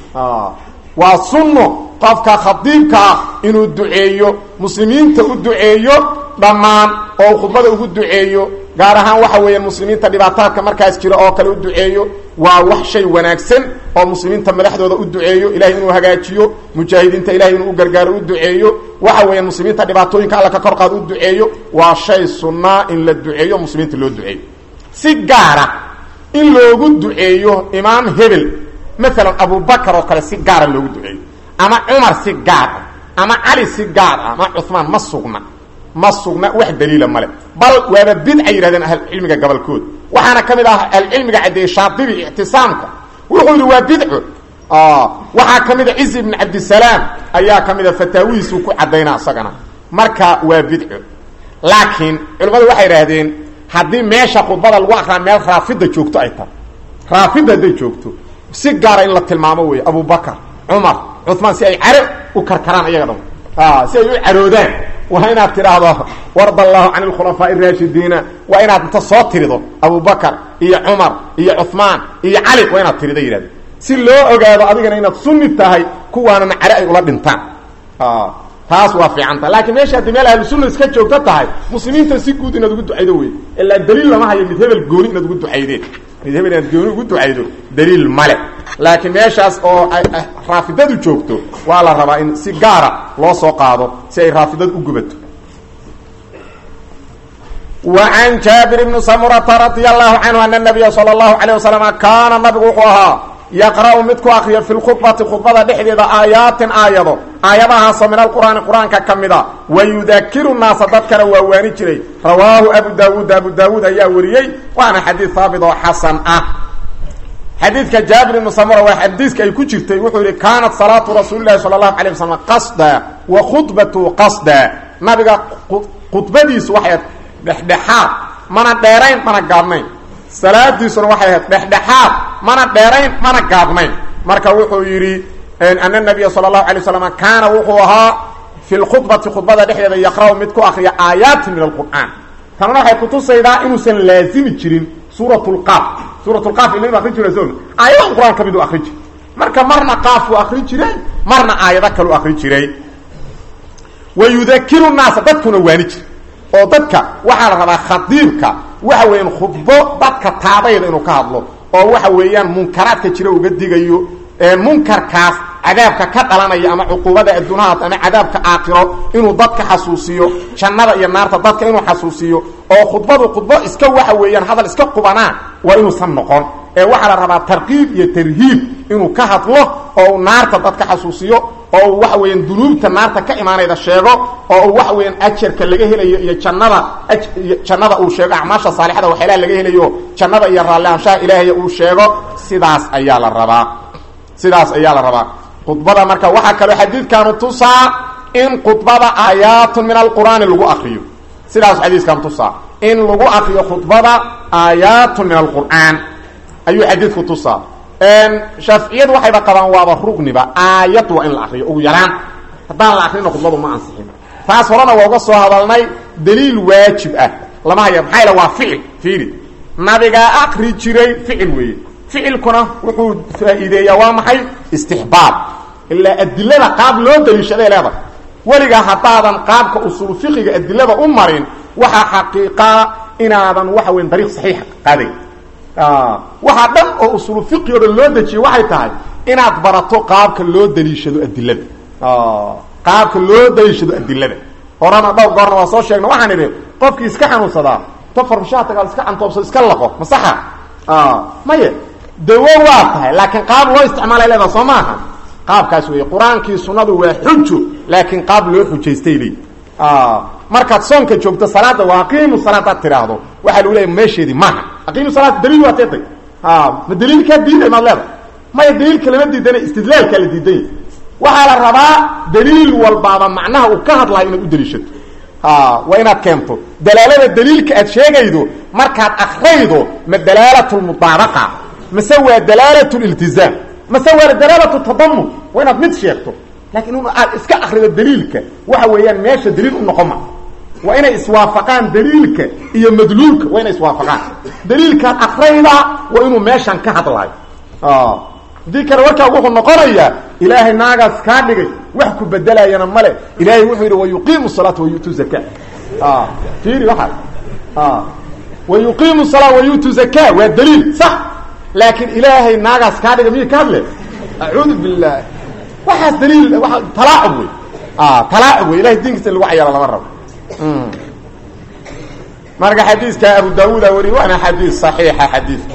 waa sunno qofka khadiibka ah inuu duceeyo muslimiinta u duceeyo dhammaan oo khudbada ugu duceeyo gaar ahaan waxa weeyaan muslimiinta dhibaataadka markaas jira oo kale u duceeyo waa wax shay wanaagsan oo muslimiinta madaxdooda u duceeyo ilahay inuu hagaajiyo mujaahidiinta ilahay inuu u gargaaro u duceeyo waxa weeyaan muslimiinta dhibaatooyinka alla ka kor qaado u duceeyo waa shay sunnaa in la duceeyo muslimiinta loo duceeyo si gaara in loogu duceeyo imaam hebel maalan abubakar oo kale si gaara loogu duceeyo ama cumar si gaar ah ama cali si gaar ah ama cuhmaan ma sugna ma sugna wax daliila male bal waaba bidca yidhahdeen ahlucilmiga gobolkood waxaana ka mid ah ahlucilmiga caddeeyey shaadibi ictisaamka wuxuu yidhi waa bidco waxaa ka mid a cizi ibn cabdisalaam ayaa ka mid a fataawihiisuu ku caddaynaa isagana marka waa bidco laakiin culimmadu waxay idhaahdeen haddii meesha khudbada lagu akraa meel raafida joogto ay tahay raafida hadday joogto si gaara in la tilmaamo wey abubakar cumar cumaan si ay caro u karkaraan iyaga dhan si ay u caroodaan waa inaad tidhaahdo warda allahu can alkhulafaaء الraashidiina waa inaad inta soo tirido abubakar iyo cumar iyo cuثmaan iyo cali waa inaad tirida yidhahdo si loo ogaado adigana inaad sunni tahay kuwaanana caro ay ula dhintaan taas waa fiicanta laakiin meesha haddii meel ahlu sunna iska joogto tahay muslimiinta si guud inaad ugu ducaydo wey ilaa daliil lama hayo mid hebel gooni inaad ugu ducaydeen mid hebel inaad gooni ugu ducaydo daliil male laakiin meeshaas oo raafidadu joogto waa la rabaa in si gaara loo soo qaado si ay raafidadu u gubato wa can jaabir bni samurata radia allahu canhu ana nabiya sala allahu calayh wasalam kaana nabigu wuxuu ahaa yaqra'u mid ku akriya fi lkhudbati khudbada dhexdeeda aayaatin aayado aayadahaasoo min alqur'aani qur-aanka ka mid a wa yudakiru naasa dadkana waa waani jiray rawaahu abu daawuud abu daawuud ayaa wariyey waana xadiid haabit oo xasan ah xadiidka jaabir ibnu samura waa xadiiska ay ku jirtay wuxuu yihi kaanat salaatu rasuuli lahi sala allahu alay wasalam qasda wa khudbatu qasda nabiga khudbadiisu waxay ahayd dhexdhexaad mana dheerayn mana gaabnayn salaadiisuna waxay ahayd dhexdhexaad mana dheerayn mana gaabnayn marka wuxuu yidhi ana nabiya sala allahu alay waslam kaana wuxuu ahaa fi lkhudbati khudbada dhexdeeda yaqra'u mid ku akriya aayaatin min alqur'aan tanuna waxay kutusaydaa inuusan laazimi jirin suurat lqaaf suurat lqaaf ina inu akrin jira so aayadahan qur-aan ka mid u akrin jiray marka marna qaafuu akrin jiray marna aayado kalu akrin jiray wa yudakiru naasa dadkuna waani jira oo dadka waxaa la rabaa khadiibka waxa weeyaan khudbo dadka taadayda inuu ka hadlo oo waxa weeyaan munkaraadka jira uga digayo munkarkaas cadaabka ka dhalanaya ama cuquubada adduunahaas ama cadaabka aakhiro inuu dadka xasuusiyo jannada iyo naarta dadka inuu xasuusiyo oo khudbadu khudbo iska waxa weeyaan hadal iska qubanaa waa inuusan noqon ee waxaa la rabaa tarqiib iyo tarhiib inuu ka hadlo oo uu naarta dadka xasuusiyo oo uu waxa weeyaan dunuubta naarta ka imaanayda sheego oo uu waxa weeyaan ajarka laga helayo iyo jannada jannada uu sheego acmaasha saalixada waxyaalaha laga helayo jannada iyo raallihaanshaha ilaahay uu sheego sidaas ayaa la rabaa sidaas ayaa la rabaa khudbada marka waxaa kaloo xadiidkaanu tusaa in khudbada aayaatun min alqur'aani lagu akriyo sidaas xadiiskan tusaa in lagu akriyo khudbada aayaatun min alqur'aan ayuu xadiidku tusaa shaaficiyadu waxayba qabaan waaba rugniba aayad waa in la akriyo ugu yaraan haddaan la akrina khudbadu ma ansixin taas horena waa uga soo hadalnay daliil waajib ah lama haya maxaa yale waa ficil fiiri nabigaa akri jiray ficil weeye ficilkuna wuxuu faa'iideeyaa waa maxay istixbaab ilaa adilada qaab loo daliishaday leedahay weligaa haddaadan qaabka usuul fiqiga adilada u marin waxaa xaqiiqaa inaadan waxa weyn dariiq saxiixa qaadayn waxaa dhan oo usuulu fiqi o dhan loo dejiyey waxay tahay inaad barato qaabka loo daliishado adilada qaabka loo daliishado adilada horena dhowr goorna waa soo sheegna waxaan idhi qofkii iska xanuunsadaa ta farmashaataga iska cantoobsado iska laqo ma saxa maya dawo waa tahay laakiin qaab loo isticmaalay leedaa soo maaha qaabkaas weeye qur-aankii sunnadu waa xujo laakiin qaab loo xujaystay leey markaad soonka joogto salaada waa aqiimu salaadaad tidhaahdo waxaa lagu leeya meesheedii maaha aqiimu salaad daliil waa teetay ma daliilkaa diiday maad leeda maya daliilka lama diidana istidlaalkaa la diidanya waxaa la rabaa daliil walbaaba macnaha uu ka hadlayo inaad u daliishato waa inaad keento dalaalada daliilka aad sheegaydo markaad akraydo ma dalaalat lmudaabaqa mase waa dalaalat liltizaam mase waa dalaalatu tadamun waa inaad mid sheegto laakiin in aad iska akrido daliilka waxa weeyaan meesha daliil u noqon ma waa inay iswaafaqaan daliilka iyo madluulka waa inay iswaafaqaan daliilkaad akrayda waa inuu meeshan ka hadlaayo haddii kale warkaa wuxuu noqonayaa ilaahay naagaas kaa dhigay wax ku bedelayana male ilaahay wuxuu yidhi wayuqiimu salaata wayu'tu zaka fiiri waxaas wayuqiimu salaa wayu'tu zaka waa daliil sax laakiin ilaahay naagaas kaa dhigay miyay ka hadle acuudu billah waxaas daliil waa talaacub wey talaacub wey ilahay diinkiisa in lagu cayaaro lama rabo marka xadiiska abu daawuuda wariy waana xadiis صaxiixa xadiidku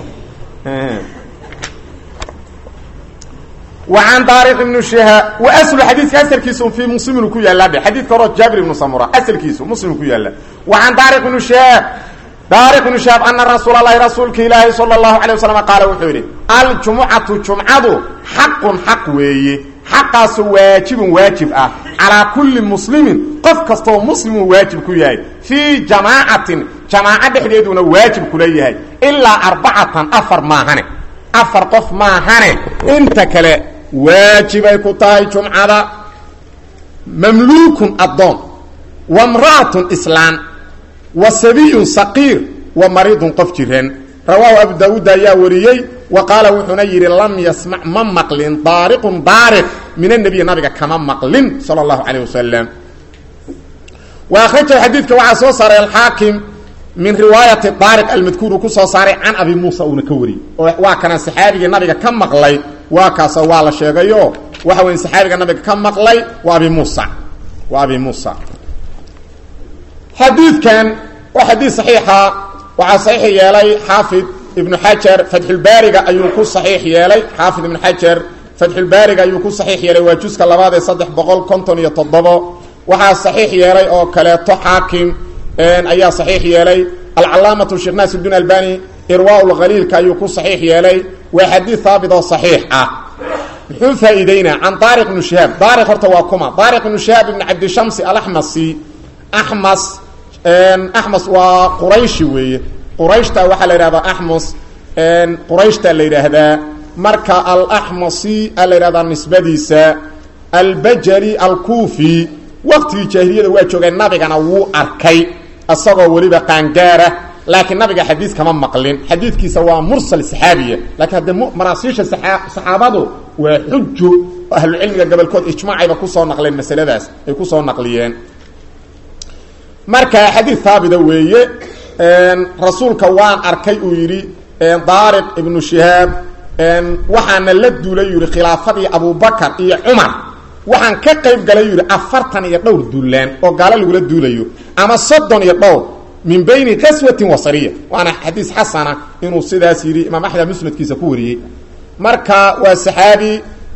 وعن dارق بن شهاب وأسل xadيiثka أسلkiisu في مسلم ku yaala b xadيثka horo jابر بن سمرة أسلkiisu مسلم ku yaala وعن dارق بن شهاب dارق بن شهاب أنa رsuuل اللhi رasuulka ilaahi صلى الله عليه وسلم qaaل wuxuu yidhi الجuمcaةu جuمcadu xaq xaq weeye xaqaasu waaجiب waaجiب ah calىa kuli مسلimin qof kastoo mslimu waajib ku yahay فيi جamاcaةi جamاacة dhexdeeduna waajib kula yahay ilaa arbacatan afar maahane afar qof maahane inta kale waajibay ku tahay jumcada mamluukun addoon wa mra'atun islaan wa sabiyun saqiir wa mariidun qof jiran rawaahu abu daawuud ayaa wariyey wa qaala wuxuuna yidhi lam yasmac ma maqlin daariqun daariq min annabiy nabiga kama maqlin sala allahu calayh wasalam wa akhrajahu xadiidka waxaa soo saaray alxaakim min riwaayati daariq almadkuur uu ku soo saaray can abi muusa uuna ka wariyey oo waa kana saxaabigii nabiga ka maqlay waa kaasoo waa la sheegayo waxa weya saxaabiga nabiga ka maqlay waa abi muusa waa abi muusa xadiidkan waa xadiid saxiixa waxaa saxiix yeelay xaafid ibnu xajar fatxulbaariga ayuu ku saxiix yeelay xaafid ibnu xajar fatxulbaariga ayuu ku saxiix yeelay waa juska labaad ee saddex boqol konton iyo toddobo waxaa saxiix yeelay oo kaleeto xaakim ayaa saxiix yeelay alcalaamatu sheekh naasirudin albani irwaa lkhaliilka ayuu ku saxiix yeelay waa xadiid haabit oo saxiix ah muxuu faa'iideynaa can daariq ibnu shihaab daariq horta waa kuma daariq ibnu shihaab ibn cabdishamsi alaxmasi axmas axmas waa qurayshi weeye qurayshta waxaa la yidhahdaa axmas qurayshta la yidhaahdaa marka alaxmasi a la yidhahdaa nisbadiisa albajali alkuufi waqtigii jaahiliyada waa joogay nabigana wuu arkay isagoo weliba qaangaara laakiin nabiga xadiis kama maqlin xadiidkiisa waa mursal saxaabiya laakiin haddee maraasiisha saxaabadu waa xujo ahlucilmiga gobolkood ijmaacayba kusoo naqleen masaladaas ay kusoo naqliyeen marka xadiid haabita weeye rasuulka waan arkay uu yidhi daariq ibnu shihaab waxaana la duulay yidhi khilaafadii abubakar iyo cumar waxaan ka qayb galay yidhi afartan iyo dhowr duulaan oo gaalo lagula duulayo ama soddon iyo dhowr min bayni qaswatin wasariya waana xadiis xasana inuu sidaas yidhi imaam axmed musnadkiisa ku wariyey marka waa saxaabi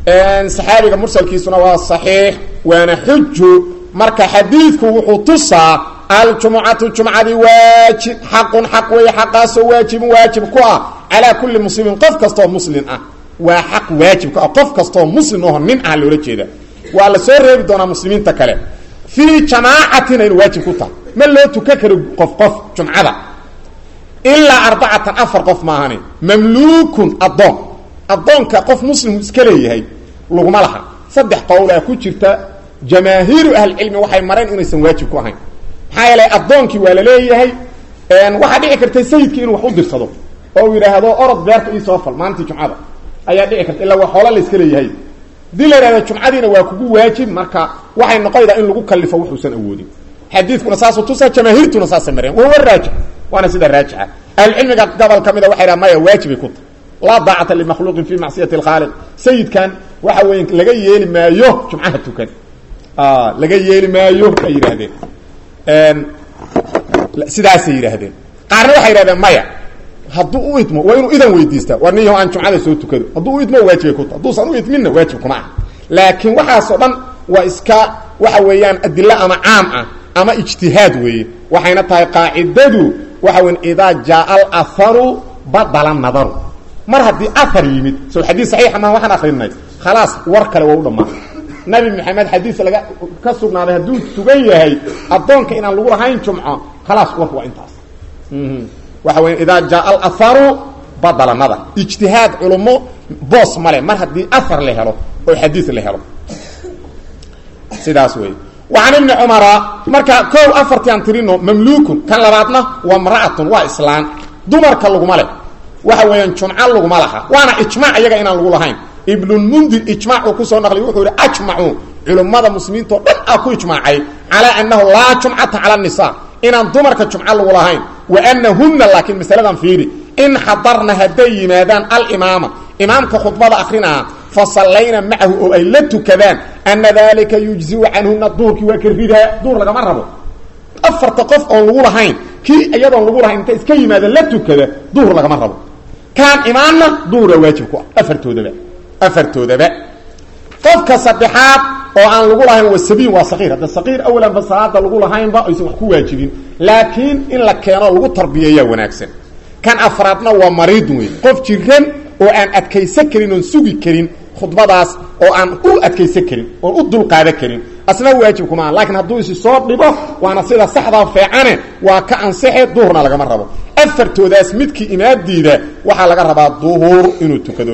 saxaabiga mursalkiisuna waa saxiix waana xuju marka xadiidku wuxuu tusaa aljumucatu jumcadii waajib xaqun xaq weeye xaqaasoo waajibun waajib ku ah calaa kulli muslimin qof kastaoo muslim ah waa xaq waajib ku ah qof kastaoo muslim aho nin ah loola jeeda waa la soo reebi doonaa muslimiinta kale fii jamaacatina inu waajib ku tahay ma loo tukan karo qof qof jumcada ilaa arbacatan afar qof maahani mamluukun addoon addoonka qof muslimu iska leeyahay laguma laha saddex qowlaa ku jirta jamaahiiru ahlicilmi waxay mareen inaysan waajib ku ahayn maxaa yeelay addoonkii waa la leeyahay waxaa dhici karta sayidkii inuu wax u dirsado oo uu yidhaahdo orod beerta iisoo fal maalintii jumcada ayaa dhici karta illaa waa xoola layska leeyahay hadii la yidhahdo jumcadiina waa kugu waajib marka waxay noqonaydaa in lagu kalifo wuxuusan awoodin xadiidkuna saasuu tusaa jamaahiirtuna saasay mareen wahuwa raajix waana sida raajixa ahlucilmiga gobol ka mida waxay dhaha maya waajibay ku tahay laa daacata limakhluuqin fi macsiyati alkhaaliq sayidkan waxa weeye laga yeeli maayo jumcaha tukan laga yeeli maayo ay yidhaahdeen sidaasay yidhaahdeen qaarna waxay yidhahdeen maya hadduu u idmo waa inuu idan weydiistaa war nin yaho aan jumcada soo tukado hadduu u idmo waajibay ku tahay hadduusan u idminna waajib kuma aha laakiin waxaasoo dhan waa iska waxa weeyaan adilo ama caam ah ama ijtihaad weeye waxayna tahay qaacidadu waxa weya idaa jaaa alaharu badala nadaru mar haddii ahar yimid so xadiid saxiixa maa waxaan akrinay khalaas war kale waa u dhammaan nabi maxamed xadiis laga ka sugnaaday hadduu sugan yahay addoonka inaan lagu lahayn jumco khalaas warku waa intaas waxa weya idaa jaaa alaharu badala nadar ijtihaad culummo boos male mar haddii ahar la helo oo xadiis la helo sidaas wey وعن بن cمر marka o afarti aan tirino mamlukun kan labaadna waa mra'atun waa islaan dumarka laguma leh waxa weeyaan jumco laguma laha waana ijmac iyaga inaan lagu lahayn ibnulmundir ijmac uu kusoo naqliy wuxuu yihi ajmacuu culummada muslimiinta oo dhan a ku ijmaacay calaa annahu laa jumcata cala الnisa inaan dumarka jumco lagu lahayn wa anahuna laakiin masaladan fiiri in xadarna hadday yimaadaan alimaama imaamka khudbada akrinaa fasallayna macahu oo ay la tukadaan ana dalika yujziu canhuna duurkii waa ka ridaa duur lagama rabo afarta qof oon lagu lahayn kii iyadoon lagu lahayn inta iska yimaada la tukada duhur lagama rabo kaan imaanna duhura waajib ku ah afartoodaba afartoodaba qofka saddexaad oo aan lagu lahayn waa sabiin waa saqiir hadda saqiir awalanba salaada lagu lahaynba aysan wax ku waajibin laakiin in la keeno lagu tarbiyeeyaa wanaagsan kan afraadna waa mariid wey qof jiran oo aan adkaysan karin oon sugi karin khudbadaas oo aan u adkaysan karin oon u dulqaadan karin asna waajib kuma laakiin hadduu isi soo dhibo waana sida saxdaa feecane waa ka ansaxe duhurna lagama rabo afartoodaas midkii imaadiida waxaa laga rabaa duhur inuu tukado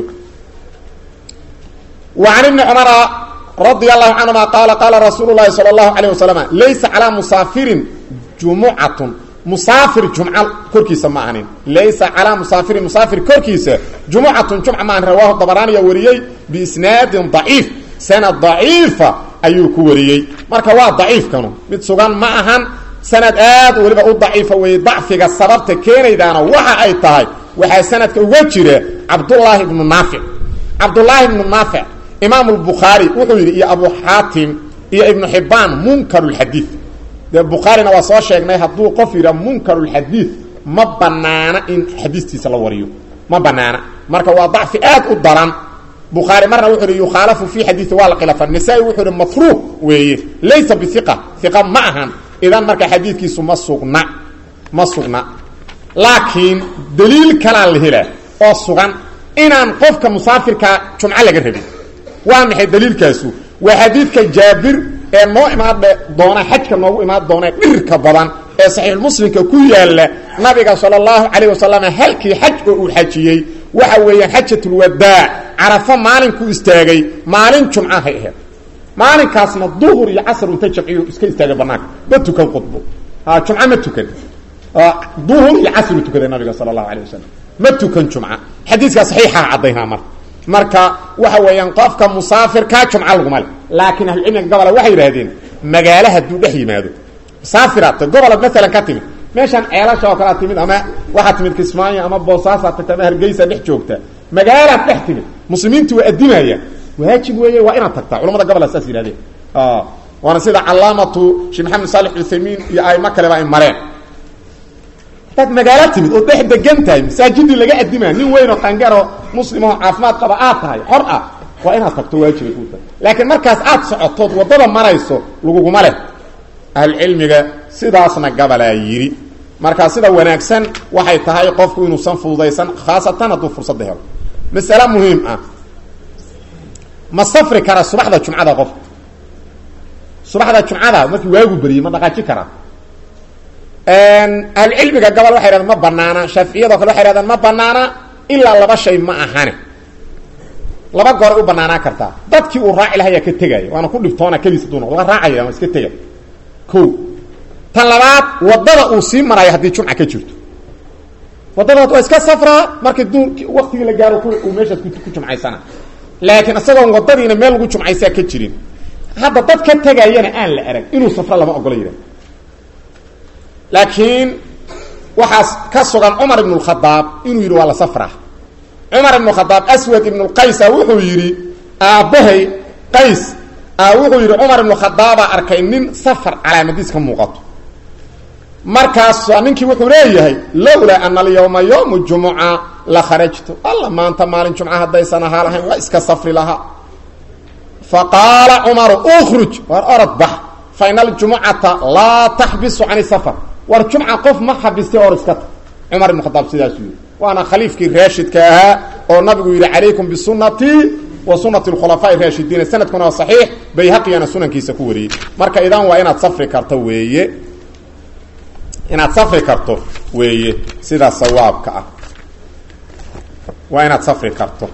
وعن بن cمر رضي الله عنهma قال قال رsuuل اللhi صلى الله عليه وسلم laysa عalى مسافirin جuمcaة مسافir جuمc korkiisa ma ahanin laysa عalى مسافirin مسافir korkiisa جuمcaة جuمc ma ahan rwاه dbrاniya wariyey بisنaadi ضaعيif sanad ضaعiifa ayuu ku wariyey marka waa ضaciifkanu mid sugan ma ahan sanad aad weliba u ضaciifa weeye ضacfiga sababta keenaydaana waxa ay tahay waxaa sanadka uga jira cabdاللaahi بن نaafiع cabdاللaahi بن نaafiع imaam الbukhaarي wuxuu yidhi iyo abu xaatim iyo ibnu xibaan munkar اxadiiث dee bukhaarina waa soo sheegnay hadduu qof yidha munkar اxadiiث ma banaana in xadiistiisa la wariyo ma banaana marka waa dacfi aad u daran bukhaari marna wuxuu hi yukhaalafu fi xadiiثi waa la khilafa nasaa-i wuxuu hi matruuq weeye laysa biiqa iqa ma ahan idan marka xadiidkiisu ma sugna ma sugna laakiin daliil kalaa la helaa oo sugan inaan qofka musaafirkaa jumco laga rabin waa maxay daliilkaasu waa xadiidka jaabir ee noo imaan doona xajka noogu imaan doona dhirka badan ee saxiixulmuslimka ku yaalla nabiga sala allahu calayh wasalam halkii xaj oo uu xajiyey waxa weeyaan xajatulwadaac carafo maalinkuu istaagay maalin jumcahay ahayd maalinkaasna duhur iyo casr inta jamciyu iska istaagay banaanka ma tukan khudbo jumco ma tukan duhur iyo casru tukaday nabiga sala allahu alayh wasalam ma tukan jumca xadiiskaa saxiixaa caddaynaa marka marka waxa weeyaan qofka musaafirkaa jumco laguma le laakiin ahlucilmiga gobola waxay yidhaahdeen magaalo hadduu dhex yimaado musaafiraad gobola maalan ka timid meeshaan ceelasha oo kalea timid ama waxaa timid kismaayo ama boosaasaa tagta ama hargeysa dhex joogta magaalaad dhex timid muslimiintu waa addimaaya waajib weeye waa inaad tagtaa culamada gobola saas yihahdeen waana sida calaamatu sheekh maxamed saalex uthaymiin iyo aimo kaleba ay mareen hadaad magaalo timid oo dhex degan tahay masaajidii laga addimaa nin weyn oo qangaroo muslim oo caafimaad qaba aad tahay xor ah waa inaad tagto waajibay ku tahay laakiin markaas aad socotood waddada marayso laguguma leh ahlucilmiga sidaasna gabalaa yidhi markaa sida wanaagsan waxay tahay qofku inuusan fududaysan khaasatan hadduu fursadda helo masale muhiim ah ma safri kara subaxda jumcada qof subaxda jumcada markii waagu beriyey ma dhaqaaji karaa ahlucilmiga gabal waxay hahdeen ma banaana shaaficiyado kale waxay hahdeen ma banaana ilaa laba shay ma ahane laba gooray u banaanaan kartaa dadkii uu raaci lahayaa ka tegaya waana ku dhibtoona keliis haduu noqdo waa raacaya waa iska tegay ko tan labaad waddada uu sii maraayo haddii jumca ka jirto waddadaas waa iska safraa markii duurki waktigii la gaaro uu meeshaas ku jumcaysana laakiin isagoon waddadiina meel lagu jumcaysaa ka jirin hadda dad ka tegayana aan la arag inuu safro lama ogola yidhah laakiin waxaas ka sugan cumar ibn اkhadaab inuu yidhi waa la safraa cumar ibn khadaab aswad ibn qaysa wuxuu yidhi aabbahay qays wuxuu yidhi cumar ibn khadaabaa arkay nin safar calaamadiis ka muuqato markaas ninkii wuxuu leeyahay lowlaa ana alyawma yawmu jumuca la kharajtu alla maanta maalin jumca haddaysan ahaa lahayn waa iska safri lahaa faqaala cumaru ukruj war orod bax fa ina aljumucata laa taxbisu can safar war jumca qof ma xabistay or iska ta cumar ibn khadaab sidaasuu yidhi waana khaliifkii raashidka ahaa oo nabigu yidhi calaykum bisunatii wa sunati khulafaa'i raashidiina sanadkuna waa saxiix bayhaqiyana sunankiisa ku wariyey marka idan waa inaad safri karto weeye inaad safri karto weeye sidaa sawaabka ah waa inaad safri karto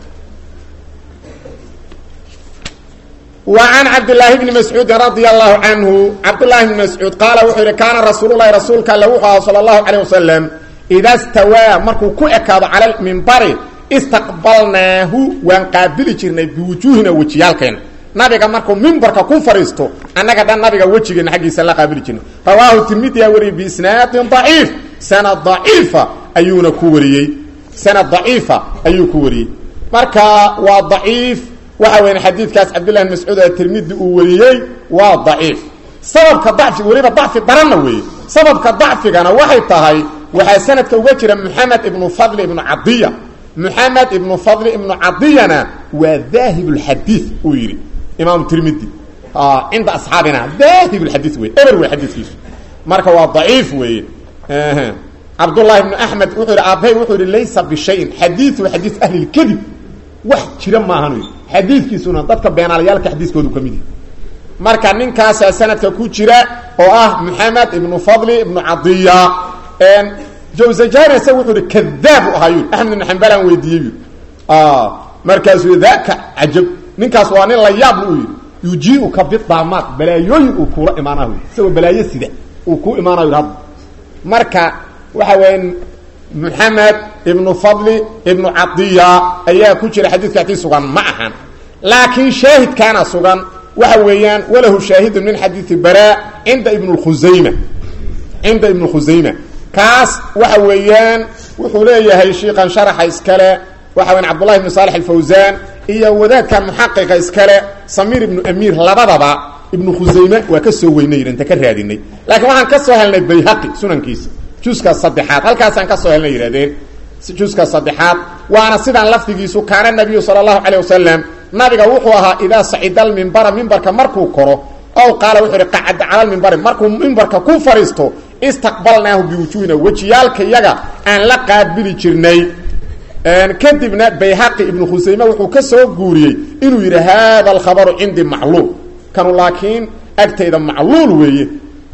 وعن cبد اللahi بن مسعوudi رضي الله عنه cبداللahi بن مسعوud qaala wuxuu yihi kaana rasuul الlahi rasuulka alle wuxuu aha salى الlahu عalيه وasلم إida stawaa markuu ku ekaado calى mimbari istaqbalnaahu waan qaabili jirnay biwujuuhina wejiyaalkeena nabiga markuu mimbarka ku fadhiisto annaga dhan nabiga wejigeena xaggiisa la qaabili jirnay rawaahu tirmidiyaa wariyey biisnaadin ضaciif sanad ضaciifa ayuuna ku wariyey sanad ضaciifa ayuu ku wariyey marka waa ضaciif waxa weya xadiidkaas cabdillah bn mascuud ee tirmidi uu wariyey waa daciif sababka dacfi weliba dacfi daranna weeye sababka dacfigana waxay tahay waxaa sanadka uga jira moxamed ibnu fadli ibnu cadiya moxamed ibnu fadli ibnu cadiyana waa daahib lxadiid uu yidhi imaam tirmidi cinda asxaabina daahib lxadiid wey eber wey xadiiskiisu marka waa daciif weeye cabdullahi ibnu axmed wuxuu yidhi aabbahay wuxuu yidhi laysa bishayin xadiiu xadiis ahli lkadib wax jira maahan xadiidkiisuna dadka beenaalayaalka xadiiskoodu ka mid yahi marka ninkaasaa sanadka ku jira oo ah moxamed ibnu fadli ibnu cadiya jawzajani isaga wuxuu ihi kadaab u ahaa yui axmed ibnu xambalaan weydiiyey yui markaasuu daka cajab ninkaas waa nin la yaabla u yidhi yujiiuka bidaamaad balaayooyin uu kuula imaanah isagoo balaayo sida uu kuu imaanayo hadda marka waxa weya moxamed ibnu fadli ibnu cadiya ayaa ku jira xadiidka ati sugan ma ahan laakiin shaahidkaana sugan waxa weeyaan walahu shaahidun min xadiidi bara cinda ibn khusayma cinda ibn khusayma kaas waxa weeyaan wuxuu leeyahay shiikan sharaxa iskale waxa weyan cabdullahi ibnu saalex alfawsaan iyo wadaadkan muxaqiqa iskale samiir ibnu amiir labadaba ibnu khusayme waa ka soo weynay inta ka raadinay laakiin waxaan ka soo helnay bayhaqi sunankiisa juska saddexaad halkaasaan ka soo helna yidhahdeen juska saddexaad waana sidaan lafdigiisu kaana nabiyu sala allahu calayh wasalam nabiga wuxuu ahaa idaa sacida almimbara mimbarka markuu koro ow qaala wuxuu ihi qacada cala lmimbari markuu mimbarka ku fadhiisto istaqbalnaahu biwujuuhina wejiyaalka yaga aan la qaabili jirnay kadibna bayhaqi ibnu khusayme wuxuu ka soo guuriyey inuu yidhi hada alkhabaru cindii macluul kanu laakiin agtayda macluul weeye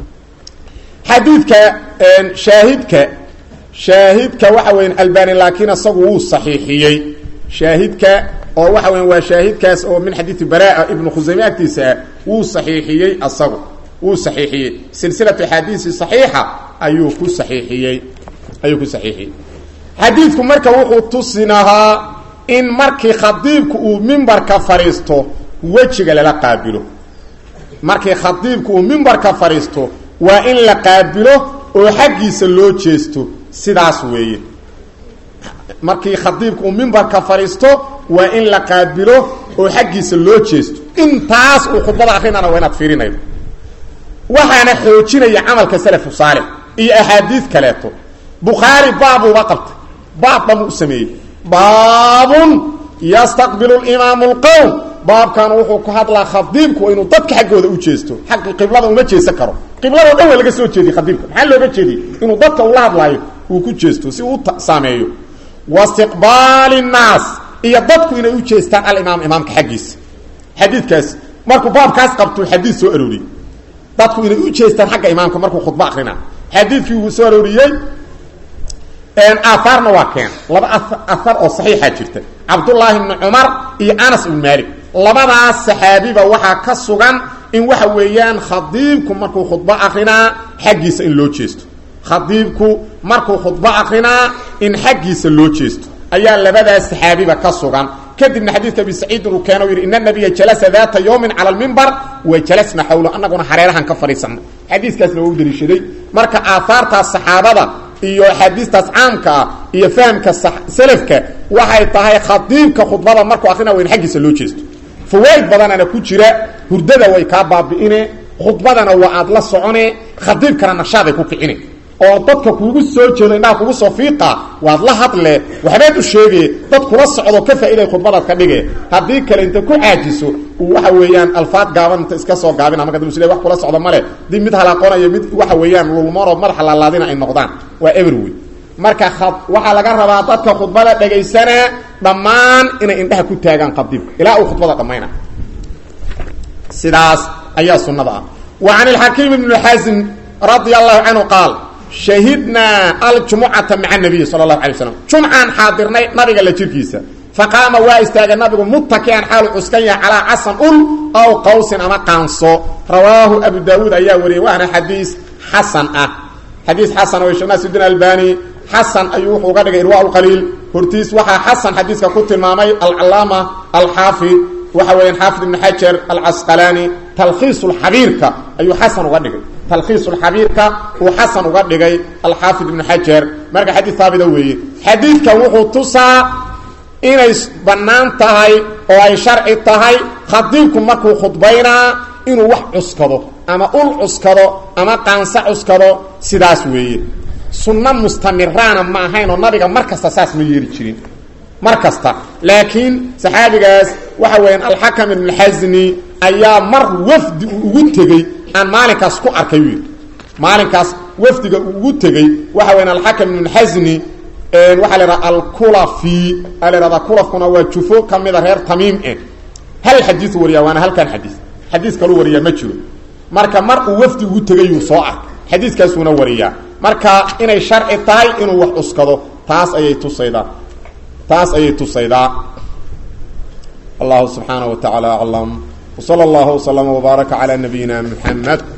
xadiidka shaahidka shaahidka waxa weya albani laakiin isagu wuu saxiixiyey shaahidka oo waxa weya waa shaahidkaas oo min xadiidi baraa ibnu khusayme agtiisa ah wuu saxiixiyey asagu wuu saxiixiyey silsilatu axaadiisi saxiixa ayuu ku saxiixiyey ayuu ku saxiixiyey xadiidku marka wuxuu tusinahaa in markii khadiibku uu mimbarka fadhiisto wejiga lala qaabilo markii khadiibku uu mimbarka fadhiisto waa in la qaabilo oo xaggiisa loo jeesto sidaas weeye markii khadiibku uu mimbarka fadhiisto waa in la qaabilo oo xaggiisa loo jeesto intaas uu khudbada akrinana waa inaad fiirinaydo waxaana xoojinaya camalka salafu saalix iyo axaadiid kaleeto bukhaari baabuuba qabtay baab dhan u sameeyey baabun yastaqbilu imaamu lqowm baabkan wuxuu ku hadlaa khadiibku inuu dadka xaggooda u jeesto xagga qiblada uma jeesan karo qiblado dhan waa laga soo jeediyey khadiibka maxaa looga jeediyey inuu dadka ula hadlaayo uu ku jeesto si uu saameeyo wastiqbaali nnaas iyo dadku inay u jeestaan alimaam imaamka xaggiisa xadiidkaas markuu baabkaas qabtuu xadiid soo arooriyey dadku inay u jeestaan xagga imaamka markuu khudbo akrina xadiidkii wuu soo arooriyey aahaarna waa keen laba ahar oo saxiixa jirta cabdullaahi bni cumar iyo anas ibn maalik labadaas saxaabiba waxaa ka sugan in waxa weeyaan khadiibku markuu khudbo akrinaa xaggiisa in loo jeesto khadiibku markuu khudbo akrinaa in xaggiisa loo jeesto ayaa labadaas saxaabiba ka sugan kadibna xadiidka abi saciidin uu keeno yidhi ina nabiya jalasa daata yawmin cala almimbar wa jalasna xawlo annaguna hareerahan ka fadhiisanay xadiiskaasna waa u daliishaday marka aahaartaas saxaabada iyo axaadiistaas caamka ah iyo fahamka selafka waxay tahay khadiibka khudbada markuu akrina wa in xaggiisa loo jeesto fawaaid badanana ku jira hurdada way kaa baabi'ine khudbadana waa aad la socone khadiibkana nashaaday ku kicine oo dadka kuugu soo jeedo indhaha kugu soo fiiqa waad la hadle waxbaad u sheege dad kula socdo ka faa'iday khudbadaad ka dhige haddii kale inta ku caajiso waxa weeyaan alfaad gaaban inta iska soo gaabina marka dab wax kula socdo male dib mid halaaqonayo mid waxa weeyaan lulmoonoo madaxa laalaadina ay noqdaan waa everway marka waxaa laga rabaa dadka khudbada dhegaysanaa dhammaan inay indhaha ku taagaan qadiibka ilaa uu khudbada dhammayna sidaas ayaa sunnada ah wa can ilxakiim ibni xasim radia allahu canhu qaal shahidnaa aljumucata maca nabiyi sala allahu alay slam jumcaan xaadirnay nabiga la jirkiisa faqaama waa istaagay nabigu muttakian xaalu cuskan yahay calaa casan ul aw qawsin ama qaanso rawaahu abu daawuud ayaa wariyey waana xadiis xasan ah xadiis xasan oo sheekh naasiruddin albani xasan ayuu wuxuu uga dhigay irwa lqaliil hortiis waxaa xasan xadiiska ku tilmaamay alcalaama alxaafid waxa weeyaan xaafid ibn xajar alcasqalaani talkhiisulxabiirka ayuu xasan uga dhigay talkhiisulxabiirka uu xasan uga dhigay alxaafid ibnu xajar marka xadiid haabita weeye xadiidkan wuxuu tusaa inay bannaan tahay oo ay sharci tahay khadiibku markuu khudbaynaa inuu wax cuskado ama ul cuskado ama qaansa cuskado sidaas weeye sunno mustamiraana ma ahayn oo nabiga mar kasta saas ma yeeli jirin mar kasta laakiin saxaabigaas waxa weeyaan alxakam ibn xasni ayaa mar wafdi uu ugu tegey aan maalinkaas ku arkay u yidhi maalinkaas wafdiga uu ugu tegey waxa weyan alxakam ibn xasni waxaa la idhaha alkulafi aa la ihahdaa kulafkuna waa jufo ka mida reer tamiim eh hal xadiiu wariyaa waana halkan xadiis xadiis kaluu wariyaa ma jiro marka mar uu wafdi ugu tegayuu soo arkay xadiiskaasuuna wariyaa marka inay sharci tahay inuu wax cuskado taas ayay tusaydaa taas ayay tusaydaa allahu subxaanaه wa taعalى aclam wslى اllah وslm وbaaraka عlى nabiyina mxamed